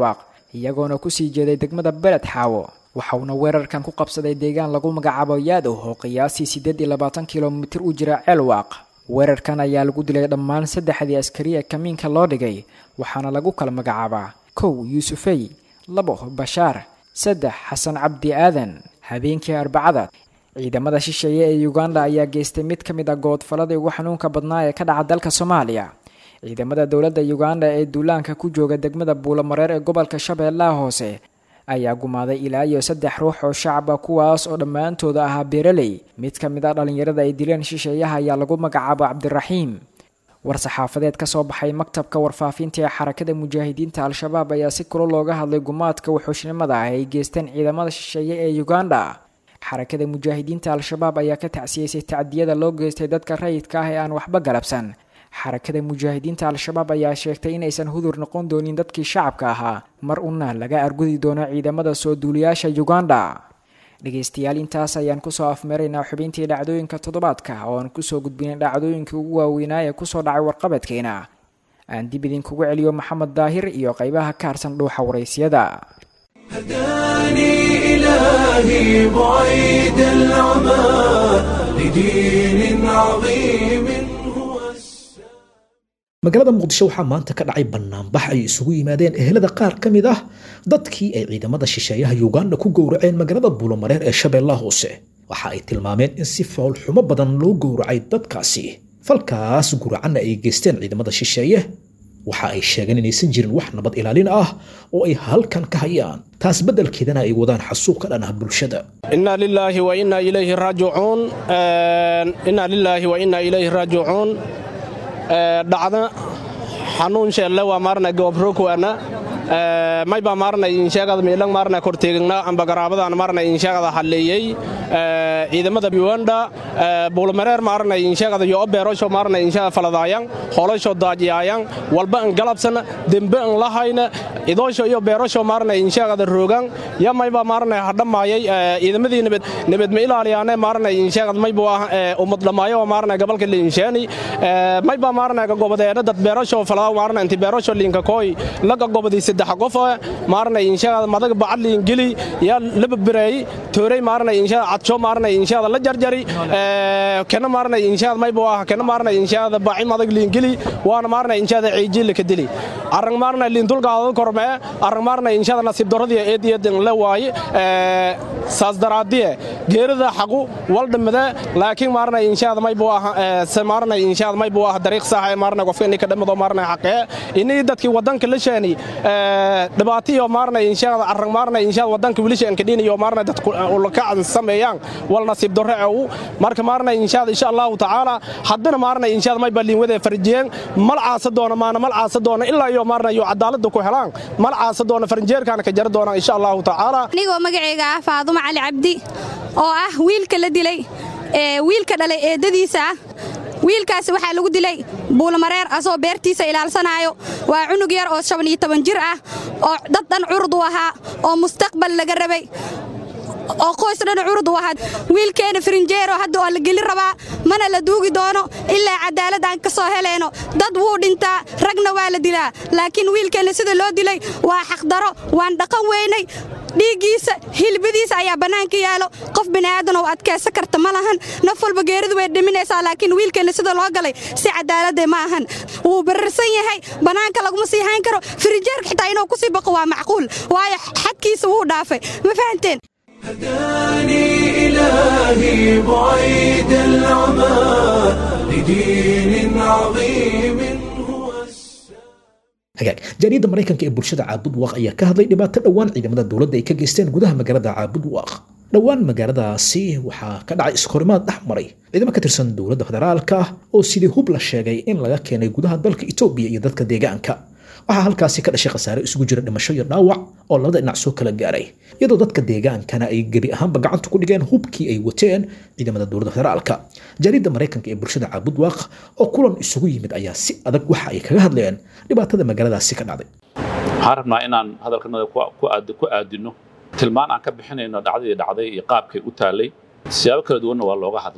iyagoona kusii jeeday degmada beled xaawo waxauna weerarkan ku qabsaday deegaan lagu magacaabo yaadow oo qiyaasii siddeed iyo labaatan kilomitir u jira ceelwaaq weerarkan ayaa lagu dilay dhammaan saddexdii askari ee kamiinka loo dhigay waxaana lagu kala magacaabaa kow yuusufey labo bashaar saddex xasan cabdi aadan habeenkii arbacada ciidamada shisheeye ee uganda ayaa geystay mid ka mid a goodfaladii ugu xanuunka badnaa ee ka dhaca dalka soomaaliya ciidamada dowladda uganda ee duulaanka ku jooga degmada buulamareer ee gobolka shabeellaha hoose ayaa gumaaday ilaa iyo saddex ruux oo shacaba kuwaas oo dhammaantooda ahaa beeraley mid ka mid a dhallinyarada ay dileen shisheeyaha ayaa lagu magacaabo cabdiraxiim war-saxaafadeed ka soo baxay maktabka warfaafinta ee xarakada mujaahidiinta al-shabaab ayaa si kula looga hadlay gumaadka wuxuushnimada ah ay geysteen ciidamada shisheeye ee uganda xarakada mujaahidiinta al-shabaab ayaa ka tacsiyeysay tacdiyada loo geystay dadka rayidka ah ee aan waxba galabsan xarakada mujaahidiinta al-shabaab ayaa sheegtay inaysan hudur noqon doonin dadkii shacabka ahaa mar una laga argudi doono ciidamada soo duuliyaasha uganda dhegaystayaal intaas ayaan kusoo afmeeraynaa xubintii dhacdooyinka toddobaadka oo aan kusoo gudbinay dhacdooyinkii ugu waaweynaa ee kusoo dhacay warqabadkeena aan dib idinkugu celiyo maxamed daahir iyo qaybaha ka harsan dhuuxa waraysiyada هداني إلهي بعيد العمى لدين عظيم هو magaalada muqdisho waxaa maanta ka dhacay banaanbax ay isugu yimaadeen ehelada qaar ka mid ah dadkii ay ciidamada shisheeyaha uganda ku gowraceen magaalada buulomareer ee shabeellaha hoose waxa ay tilmaameen in si foolxumo badan loo gowracay dadkaasi falkaas guracanna ay geysteen ciidamada shisheeye waxa ay sheegeen inaysan jirin wax nabad ilaalin ah oo ay halkan ka hayaan taas beddelkeedana ay wadaan xasuuq ka dhan ah bulshada inna lilaahi wa inna ilayhi raajicuun inna lilaahi wa inna ilayhi raajicuun dhacda xanuun sheelle waa maarna goobrokuana mayba maarna insheegada miilang maarna korteegna amba garaabadan maarna insheegada halleeyey ciidamada Uganda buulmareer maarna insheegada yo beerosho maarna insheegada faladaayan holasho daajiyaayan walba an galabsan dembe an lahayna idoosho iyo beerosho maarna insheegada roogan ya mayba maarna hadhamaayay ciidamadii nabad nabad ma ilaaliyaane maarna insheegada mayba waa ummad dhamaayo maarna gobolka liinsheeni mayba maarna gobodeena dad beerosho faladaa maarna inti beerosho liinka kooy laga gobodii saddex qof maarna insheegada madag bacadliin geli ya laba bireey tooray maarna insheegada cadsho maarna insheegada la jarjari kana maarna insheegada mayba waa kana maarna insheegada baaci madag liin geli waana maarna insheegada ciijil ka dili arang maarna liin dulgaada korme arang maarna insheegada nasiib daradii eediyadin la waaye saas daraadiye geerida xaqu waldhamada laakiin maarna insheegada mayba waa maarna insheegada mayba waa dariiq sax ee maarna qofka inay ka dhamado maarna xaqee inay dadkii wadanka la sheeni dhibaatiyo maarna insheegada arang maarna insheegada wadanka wilisha anka dhinayo maarna dadku ulaka sameeyaan wal nasiib darro ee marka maarna insheegada insha Allah taala haddana maarna insheegada may balin wada farjiyeen mal caasa doona maana mal caasa doona ilaa iyo maarna iyo cadaalada ku helaan mal caasa doona farjeerkana ka jar doona insha Allah taala anigoo magacayga ah Faaduma Cali Cabdi oo ah wiilka la dilay ee wiilka dhalay eedadiisa ah wiilkaasi waxaa lagu dilay buulamareer asoo beertiisa ilaalsanaayo waa cunug yar oo shan iyo toban jir ah oo dad dhan curud u ahaa oo mustaqbal laga rabay oo qoys dhan curud u ahaa wiilkeena farinjeero hadda oo la geli rabaa mana la duugi doono ilaa cadaalad aan ka soo helayno dad wuu dhintaa ragna waa la dilaa laakiin wiilkeenna sida loo dilay waa xaqdaro waan dhaqan weynay dhiiggiisa hilbadiisa ayaa bannaanka yaalo qof bini'aadan oo adkaysan karta ma lahan naf walba geeridu way dhiminaysaa laakiin wiilkeenna sida loo galay si cadaaladde ma ahan wuu bararsan yahay bannaanka laguma sii hayn karo firijeerka xitaa inuu ku sii baqo waa macquul waayo xadkiisa wuu dhaafay ma fahanteen هداني إلهي بعيد العمى لدين عظيم hagaag jaariyadda maraykanka ee bulshada caabud waaq ayaa ka hadlay dhibaato dhowaan ciidamada dowladda ay ka geysteen gudaha magaalada caabud waaq dhowaan magaaladaasi waxaa ka dhacay iskahorimaad dhex maray ciidamo ka tirsan dowladda federaalka oo sidii hub la sheegay in laga keenay gudaha dalka etoobiya iyo dadka deegaanka waxaa halkaasi ka dhashay khasaare isugu jira dhimasho iyo dhaawac oo labada dhinac soo kala gaaray iyadoo dadka deegaankana ay gebi ahaanba gacanta ku dhigeen hubkii ay wateen ciidamada dowladda federaalka jaariyadda maraykanka ee bulshada caabud waaq oo kulan isugu yimid ayaa si adag waxa ay kaga hadleen dhibaatada magaaladaasi ka dhacday waxaan rabnaa inaan hadalkanada ku aadino tilmaan aan ka bixinayno dhacdadii dhacday iyo qaabkay u taallay siyaabo kala duwanna waa looga hadlay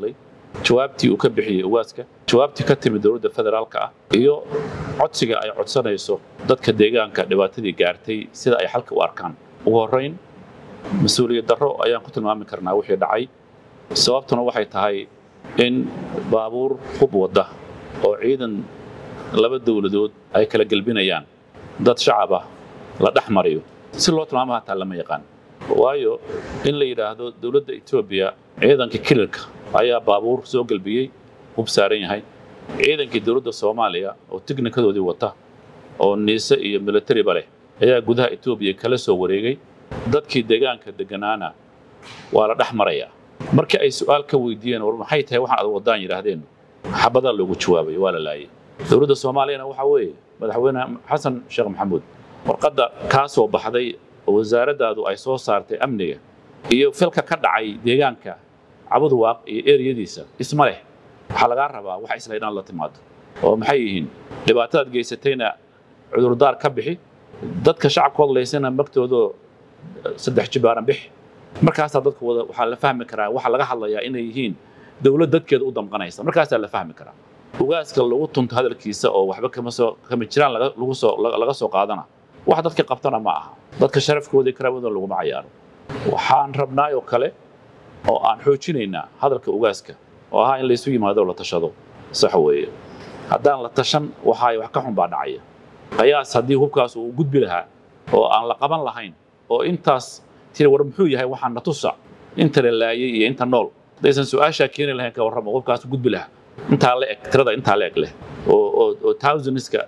jawaabtii uu ka bixiyey ugaaska jawaabtii ka timid dowladda federaalka ah iyo codsiga ay codsanayso dadka deegaanka dhibaatadii gaartay sida ay xalka u arkaan ugu horrayn mas-uuliyad darro ayaan ku tilmaami karnaa wixii dhacay sababtuna waxay tahay in baabuur hub wadda oo ciidan laba dowladood ay kala gelbinayaan dad shacab ah la dhex mariyo si loo tilmaamo hataa lama yaqaan waayo in la yidhaahdo dowladda etoobiya ciidanka kililka ayaa baabuur soo gelbiyey hub saaran yahay ciidankii dowladda soomaaliya oo tignikadoodii wata oo niise iyo militariba leh ayaa gudaha etoobiya kala soo wareegay dadkii deegaanka degganaana waa la dhex marayaa markii ay su'aal ka weydiiyeen war maxay tahay waxaan ad waddaan yidhaahdeen xabadaa loogu jawaabay waa la laayay dowladda soomaaliyana waxaa weeye madaxweyne xasan sheekh maxamuud warqadda kaa soo baxday oo wasaaraddaadu ay soo saartay amniga iyo filka ka dhacay deegaanka cabuduwaaq iyo eriyadiisa isma leh waxaa lagaa rabaa wax isla inaad la timaado oo maxay yihiin dhibaatadaad geysatayna cudurdaar ka bixi dadka shacabkood laysana magtoodoo saddex jibaaran bixi markaasaa dadka wada waxaa la fahmi karaa waxaa laga hadlayaa inay yihiin dowlad dadkeeda u damqanaysa markaasaa la fahmi karaa ugaaska lagu tunto hadalkiisa oo waxba kama soo kama jiraan laga lagu soo laga soo qaadana wax dadka qabtana ma aha dadka sharafkooda iyo karaamadooda laguma cayaaro waxaan rabnaa oo kale oo aan xoojinaynaa hadalka ugaaska oo ahaa in laysu yimaado la tashado sax weeye haddaan la tashan waxaay wax ka xun baa dhacaya qiyaas haddii hubkaas uu gudbi lahaa oo aan la qaban lahayn oo intaas tiri war muxuu yahay waxaan na tusa inta la laayay iyo inta nool haddaysan su-aashaa keeni lahayn ka warramo hubkaas gudbi lahaa intaa la eg tirada intaa la eg leh oo oo oo thousands-ka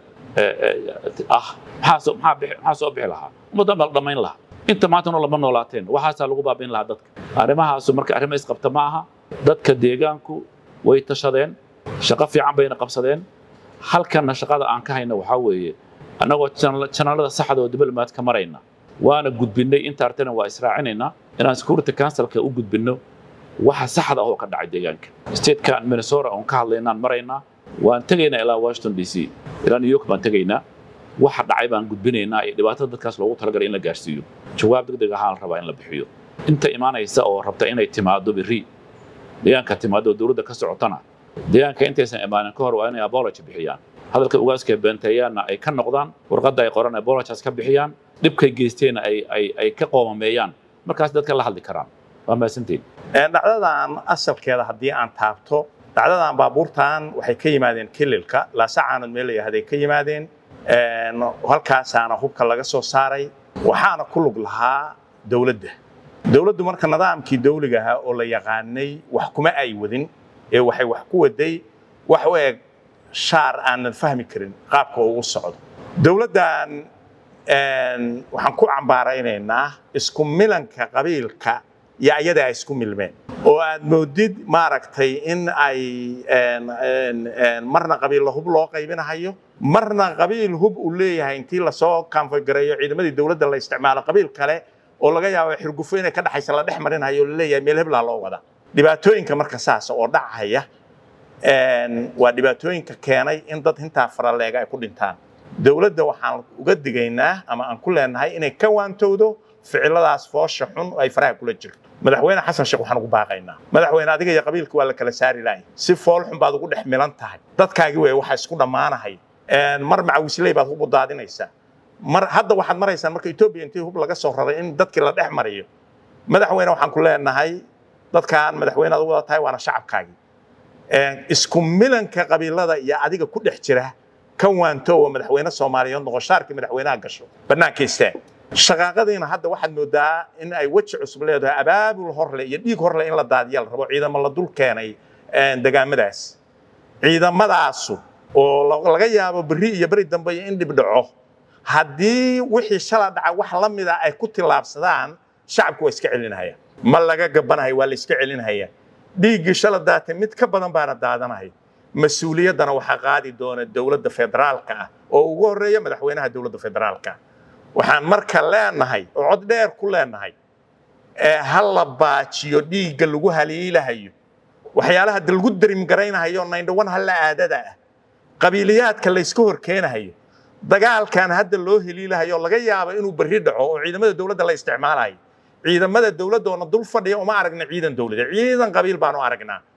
ah maxaa soo maxaa bixi maxaa soo bixi lahaa ummaddan baa la dhammayn lahaa inta maantana lama noolaateen waxaasaa lagu baabayn lahaa dadka arrimahaasu marka arrimo isqabta ma aha dadka deegaanku way tashadeen shaqo fiican bayna qabsadeen halkanna shaqada aan ka hayna waxaa weeye annagoo janalada saxda oo diblomaadka marayna waana gudbinnay inta artana waa israacinaynaa inaan security councilka u gudbinno waxa saxda ah oo ka dhacay deegaanka statekan minnesota oon ka hadlaynaan maraynaa waan tegaynaa ilaa washington d c ilaa new york baan tegaynaa waxa dhacay baan gudbinaynaa iyo dhibaatada dadkaas loogu talagalay in la gaarsiiyo jawaab degdeg ahaa la rabaa in la bixiyo inta imaanaysa oo rabta inay timaado berri deegaanka timaado oo dowladda ka socotana deegaanka intaysan imaanin ka hor waa inay apology bixiyaan hadalka ugaaska beenteeyaanna ay ka noqdaan warqadda ay qoran apologies ka bixiyaan dhibkay geysteenna ay ay ay ka qoomameeyaan markaas dadka la hadli karaan waa mahadsantiin dhacdadan asalkeeda haddii aan taabto dhacdadan baabuurtan waxay ka yimaadeen kililka laasacaanad meel la yihahday ka yimaadeen halkaasaana hubka laga soo saaray waxaana ku lug lahaa dowladda dowladdu marka nidaamkii dawliga ahaa oo la yaqaanay wax kuma ay wadin ee waxay wax ku waday wax u eg shaar aanan fahmi karin qaabka ugu socdo dowladdan waxaan ku cambaaraynaynaa isku milanka qabiilka iyo ayada ay isku milmeen oo aad moodid maaragtay in ay marna qabiilla hub loo qaybinahayo marna qabiil hub uu leeyahay intii lasoo kaanfogareeyo ciidamadii dowladda la isticmaalo qabiil kale oo laga yaabo xirgufo inay ka dhexaysa la dhex marinayo la leeyahay meel heblaa loo wada dhibaatooyinka marka saas oo dhacaya waa dhibaatooyinka keenay in dad intaa faraleega ay ku dhintaan dowladda waxaan uga digaynaa ama aan ku leenahay inay ka waantowdo ficiladaas foosha xun ay faraha kula jirto madaxweyne xasan sheekh waxaan ugu baaqaynaa madaxweyne adiga iyo qabiilka waa la kala saari lahay si fool xun baad ugu dhex milan tahay dadkaagi wey waxa isku dhammaanahay mar macawisley baad hub u daadinaysaa mar hadda waxaad maraysaan marka etoobiya intii hub laga soo raray in dadkii la dhex mariyo madaxweyne waxaan ku leenahay dadkan madaxweyne aad u wada tahay waana shacabkaagii isku milanka qabiilada iyo adiga ku dhex jira ka waanto oo madaxweyne soomaaliyeed noqoshaarkii madaxweynaha gasho bannaanka istaag shaqaaqadiina hadda waxaad moodaa in ay weji cusub leedahay abaabul horle iyo dhiig horle in la daadiya la rabo ciidamo la dul keenay degaamadaas ciidamadaasu oo laga yaabo berri iyo beri dambe in dhib dhaco haddii wixii shala dhaca wax la mida ay ku tillaabsadaan shacabku waa iska celinahaya ma laga gabanahay waa la iska celinahaya dhiiggii shala daatay mid ka badan baana daadanaya mas-uuliyaddana waxaa qaadi doona dowladda federaalka ah oo ugu horreeya madaxweynaha dowladda federaalka waxaan marka leenahay oo cod dheer ku leenahay ha la baajiyo dhiigga lagu haliilahayo waxyaalaha da lagu darimgaraynahayo naindhawan halla aadada ah qabiiliyaadka layska horkeenahayo dagaalkan hadda loo heliilahayo laga yaabo inuu berri dhaco oo ciidamada dowladda la isticmaalayo ciidamada dowladda oona dul fadhiya uma aragna ciidan dowladeed ciidan qabiil baanu aragnaa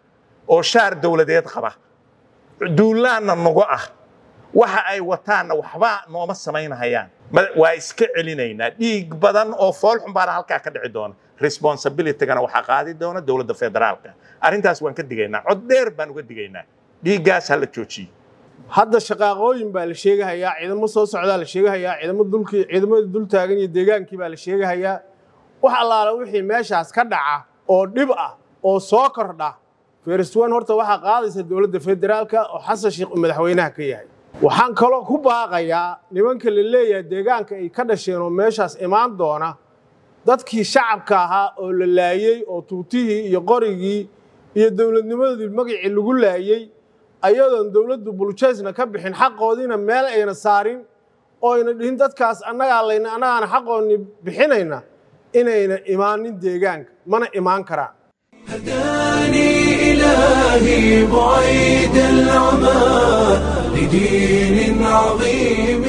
oo shaar dowladeed qaba duulaanna nagu ah waxa ay wataanna waxba nooma samaynahayaan waa iska celinaynaa dhiig badan oo foolxun baana halkaa ka dhici doona responsibilitygana waxaa qaadi doona dowladda federaalka arrintaas waan ka digaynaa cod dheer baan uga digaynaa dhiiggaas ha la joojiyo hadda shaqaaqooyin baa la sheegahayaa ciidamo soo socdaa la sheegahayaa ciidamo dulkii ciidamadii dul taagan iyo deegaankii baa la sheegahayaa wax allaala wixii meeshaas ka dhaca oo dhib ah oo soo kordha feriswan horta waxaa qaadaysa dowladda federaalka oo xasan sheekh uu madaxweynaha ka yahay waxaan kaloo ku baaqayaa nimanka la leeyahay deegaanka ay ka dhasheen oo meeshaas imaan doona dadkii shacabka ahaa oo la laayey oo tuutihii iyo qorigii iyo dowladnimadii magacii lagu laayey ayadoon dowladdu buljeesna ka bixin xaqoodiina meel ayna saarin oo ayna dhihin dadkaas annagaa layna annagaana xaqoonni bixinayna inayna imaanin deegaanka mana imaan karaan هداني إلهي بعيد العمى لدين عظيم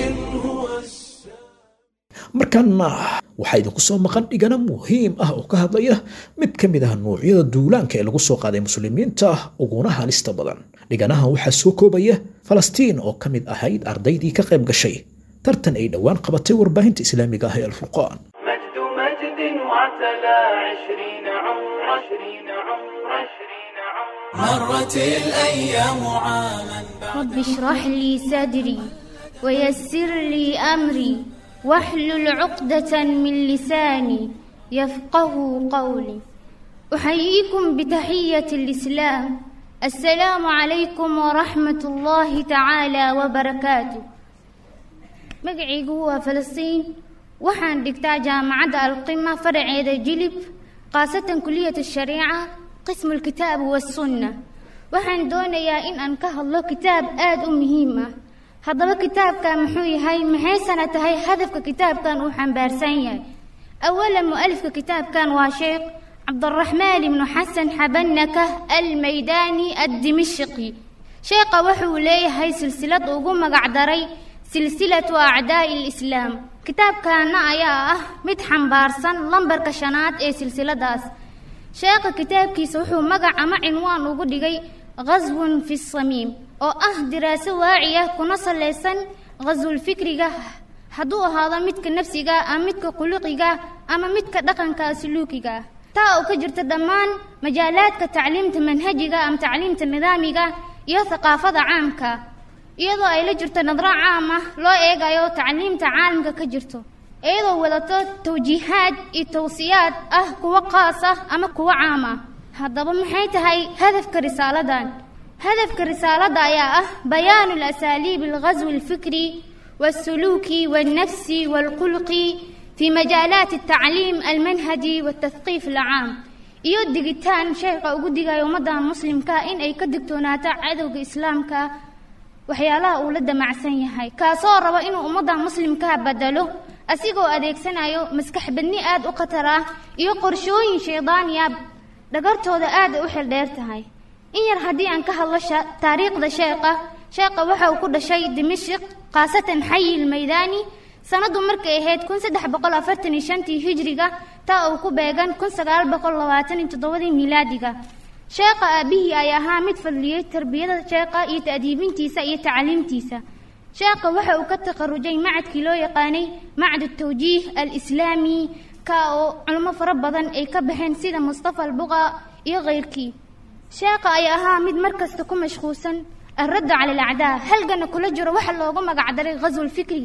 markaana waxaa idinku soo maqan dhigana muhiim ah oo ka hadlaya mid ka mid ah nuucyada duulaanka ee lagu soo qaaday muslimiinta uguna halista badan dhiganahan waxaa soo koobaya falastiin oo ka mid ahayd ardaydii ka qayb gashay tartan ay dhowaan qabatay warbaahinta islaamiga ah ee alfurqaan مجد مجد وعتلى عشرين عمر عشرين عمر عشرين عمر مرت الأيام عاما رب اشرح لي صدري ويسر لي أمري واحلل عقدة من لساني يفقه قولي أحييكم بتحية الإسلام السلام عليكم ورحمة الله تعالى وبركاته magacaygu waa falastiin waxaan dhigtaa jaamacadda alqima faraceeda jilib khaasatan kuliyat shariica qismu lkitaab wasunna waxaan doonayaa in aan ka hadlo kitaab aad u muhiim ah haddaba kitaabkan muxuu yahay maxaysana tahay hadafka kitaabkan uu xambaarsan yahay awalan mu'alifka kitaabkan waa sheekh cabdiraxmaan ibnu xasan xabanaka almaydaani addimishqi sheekha wuxuu leeyahay silsilad ugu magacdaray silsilatu acdaa'i lislaam kitaabkaana ayaa ah mid xambaarsan lambarka shanaad ee silsiladaas sheekha kitaabkiisa wuxuu magac ama cinwaan ugu dhigay ghaswun fi samiim oo ah diraaso waaciya kuna salaysan ghaswulfikriga hadduu ahaado midka nafsiga ama midka quluqiga ama midka dhaqanka suluukiga taa oo ka jirta dhammaan majaalaadka tacliimta manhajiga ama tacliimta nidaamiga iyo thaqaafada caamka iyadoo ay la jirto nadro caam ah loo eegayo tacliimta caalamka ka jirto iyadoo wadato tawjiihaad iyo tawsiyaad ah kuwo qaas ah ama kuwo caam ah haddaba maxay tahay hadafka risaaladan hadafka risaaladda ayaa ah bayaanu alasaaliib alghaswi alfikri والسلوكي والنفسي والخلقي في مجالات التعليم المنهجي والتثقيف العام iyo digitaan sheekha ugu digayo ummadda muslimka in ay ka digtoonaato cadowga islaamka waxyaalaha uu la damacsan yahay kaasoo raba inuu ummadda muslimka bedelo asigoo adeegsanayo maskax badni aad u khatar ah iyo qorshooyin shaydaaniya dhagartooda aad ay u xildheer tahay in yar haddii aan ka hadlo taariikhda sheekha sheekha waxa uu ku dhashay dimashik khaasatan xayi lmaydaani sanadu markay ahayd kun saddex boqol afartan iyo shantii hijriga taa uu ku beegan kun sagaal boqol labaatan iyo toddobadii miilaadiga sheekha aabihii ay ahaa mid fadliyey tarbiyada sheekha iyo ta'diibintiisa iyo tacliimtiisa sheekha waxa uu ka takharujay macadkii loo yaqaanay macad tawjiih alislaami ka oo culimo fara badan ay ka baxeen sida mustafa albuqa iyo keyrkii sheekha ay ahaa mid markasta ku mashquulsan الرد على الأعداء هل قلنا كل جرى واحد لو قمق عدري غزو الفكري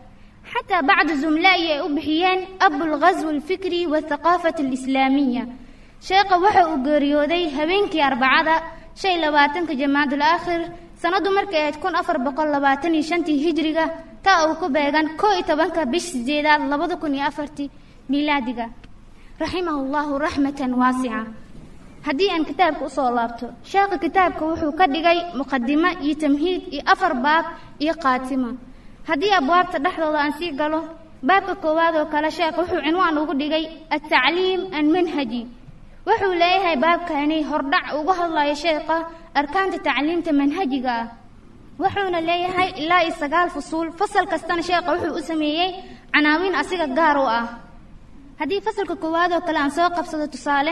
حتى بعض زملائي أبحيان أب الغزو الفكري والثقافة الإسلامية شيخ وحا أقريودي هبينكي أربعة شيء لباتنك جماد الآخر سندو مركي تكون أفر بقل لباتني شنتي هجريغا تا أو كبيغان كو إتبانك بش زيادة لبضكني أفرتي ميلاديغا رحمه الله رحمة واسعة haddii aan kitaabka usoo laabto sheekha kitaabka wuxuu ka dhigay muqadimo iyo tamhiid iyo afar baab iyo khaatimo haddii abwaabta dhexdooda aan sii galo baabka koowaad oo kale sheekh wuxuu cinwaan ugu dhigay altacliim almanhaji wuxuu leeyahay baabkani hordhac uga hadlayo sheekha arkaanta tacliimta manhajiga ah wuxuuna leeyahay ilaa iyo sagaal fusuul fasal kastana sheekha wuxuu u sameeyey canaawiin asiga gaar u ah haddii fasalka koowaad oo kale aan soo qabsado tusaale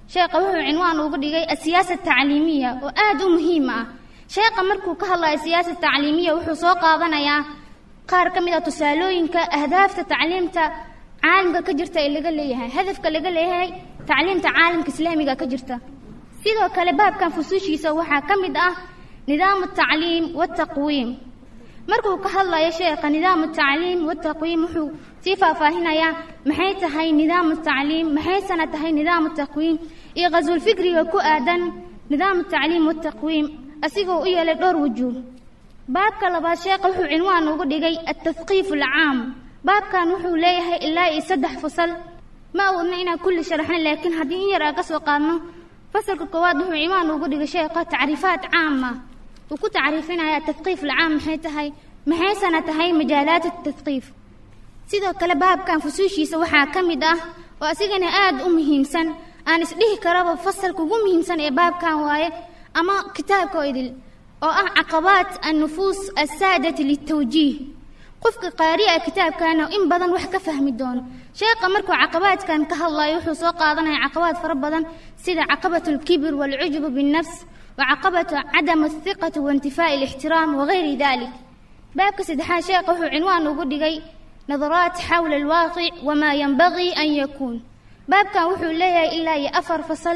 sheekha wuxuu cinwaan uga dhigay asiyaasa tacliimiya oo aad u muhiim ah sheekha markuu ka hadlayo siyaasa tacliimiya wuxuu soo qaadanayaa qaar ka mid ah tusaalooyinka ahdaafta tacliimta caalamka ka jirta ee laga leeyahay hadafka laga leeyahay tacliimta caalamka islaamiga ka jirta sidoo kale baabkan fusuushiisa waxaa ka mid ah nidaamu tacliim wataqwiim markuu ka hadlayo sheekha nidaamu tacliim wataqwiim wuxuu sii faahfaahinayaa maxay tahay nidaamu tacliim maxaysana tahay nidaamu taqwiim iyo qhaswulfikriga ku aadan nidaamu tacliim wataqwiim asigoo u yeelay dhowr wujuuh baabka labaad sheekha wuxuu cinwaan ugu dhigay altafqiif alcaam baabkan wuxuu leeyahay ilaa iyo saddex fasal ma awoodna inaan kulli sharaxna laakiin haddii in yar aan ka soo qaadno fasalka koowaad wuxuu cinwaan ugu dhigay sheekha tacriifaat caama uu ku tacriifinaya tafqiif alcaam maxay tahay maxaysana tahay majaalaat atafqiif sidoo kale baabkan fusuushiisa waxaa ka mid ah oo asigana aad u muhiimsan aan isdhihi karaba fasalka ugu muhiimsan ee baabkan waaye ama kitaabka oo idil oo ah caqabaat annufuus assaadati litawjiih qofka qaari'a kitaabkana in badan wax ka fahmi doono sheekha markuu caqabaadkan ka hadlayo wuxuu soo qaadanaya caqabaad fara badan sida caqabatu alkibir waalcujubu binnafs وعقبة عدم الثقة وانتفاء الاحترام وغير ذلك باب كسدحان شيخ وحو عنوان وقدقي نظرات حول الواقع وما ينبغي أن يكون باب كان وحو ليا إلا يأفر فصل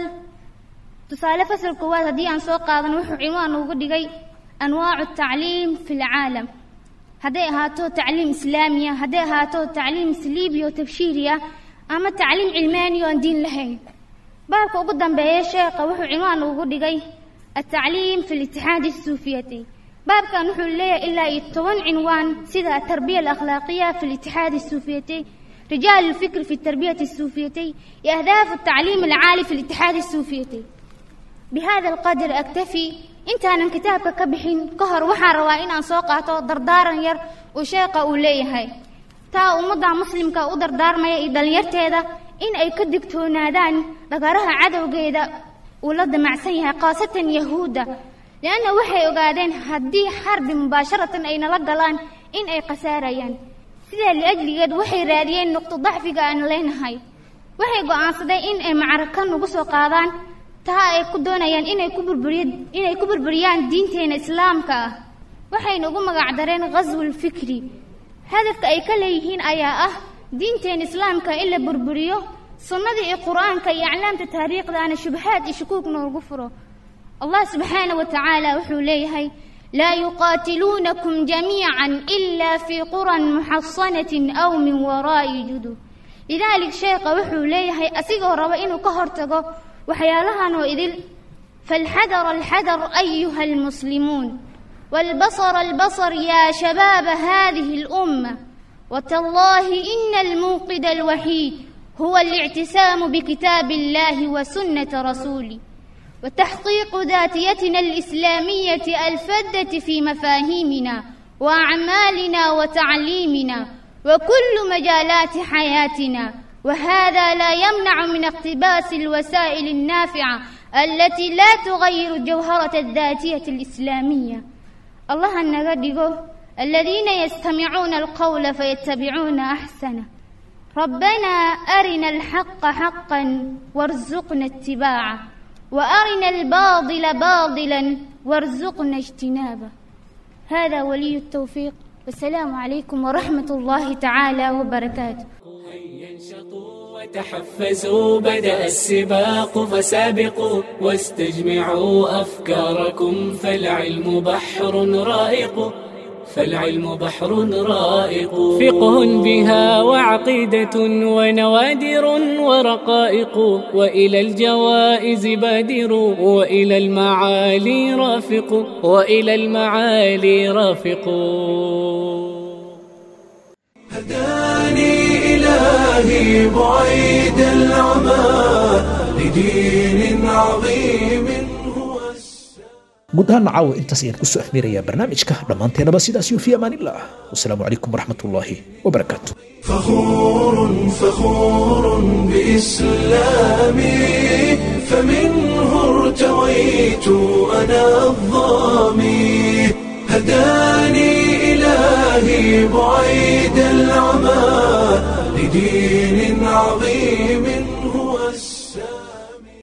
تصال فصل قوات دي عن سوق قاضن وحو عنوان وقدقي أنواع التعليم في العالم هدي هاتو تعليم إسلامية هدي هاتو تعليم سليبي وتبشيرية أما تعليم علماني وان دين لهين بابك وقدام بيا شيخ وحو عنوان وقدقي التعليم في الاتحاد السوفيتي باب كان وحو ليه إلا يتوان عنوان سيدا التربية الأخلاقية في الاتحاد السوفيتي رجال الفكر في التربية السوفيتي أهداف التعليم العالي في الاتحاد السوفيتي بهذا القدر أكتفي انت أنا كتابك كبحين كهر وحا روائن أن سوقاته دردارا ير وشيقة أوليهاي تا أمضى مسلم كا دردار ما يدل يرتيدا إن أي كدكتونادان لقارها عدو قيدا ula damacsan yahay khaasatan yahuudda leanna waxay ogaadeen haddii xarbi mubaasharatan ay nala galaan in ay khasaarayaan sidaa liajligeed waxay raadiyeen nuqto dacfiga aan leenahay waxay go'aansadeen in ay macraka nagu soo qaadaan taa ay ku doonayaan inay ku burburiy inay ku burburiyaan diinteena islaamka ah waxayna ugu magacdareen ghaswul fikri hadafka ay ka leeyihiin ayaa ah diinteena islaamka in la burburiyo sunnadii iyo qur'aanka iyo aclaamta taariikhdaana shubahaad iyo shukuug noogu furo allah subxaana wa tacaala wuxuu leeyahay laa yuqaatiluunakum jamiican ilaa fii quran muxasanatin aw min waraa'i judub lidaalik sheekha wuxuu leeyahay asigoo raba inuu ka hortago waxyaalahan oo idil falxadar alxadar ayuha almuslimuun والبصر البصر يا شباب هذه الأمة وتالله إن الموقد الوحيد هو الاعتسام بكتاب الله وسنة رسوله وتحقيق ذاتيتنا الإسلامية الفذة في مفاهيمنا وأعمالنا وتعليمنا وكل مجالات حياتنا وهذا لا يمنع من اقتباس الوسائل النافعة التي لا تغير جوهرة الذاتية الإسلامية الله النغدقه الذين يستمعون القول فيتبعون أحسنه ربنا أرنا الحق حقا وارزقنا اتباعه وأرنا الباطل باطلا وارزقنا اجتنابه هذا ولي التوفيق والسلام عليكم ورحمة الله تعالى وبركاته وتحفزوا بدأ السباق فسابقوا واستجمعوا أفكاركم فالعلم بحر رائق فالعلم بحر رائق فقه بها وعقيدة ونوادر ورقائق وإلى الجوائز بادر وإلى المعالي رافق وإلى المعالي رافق هداني إلهي بعيد العمى لدين عظيم guud ahaan caawa intaas ayaan kusoo afmeerayaa barnaamijka dhammaanteenaba sidaas iyo fi amaanillah wasalaamu calaykum waraxmatullaahi wabarakaatu فخور فخور بإسلامي فمنه ارتويت أنا الظامي هداني إلهي بعيد العمى لدين عظيم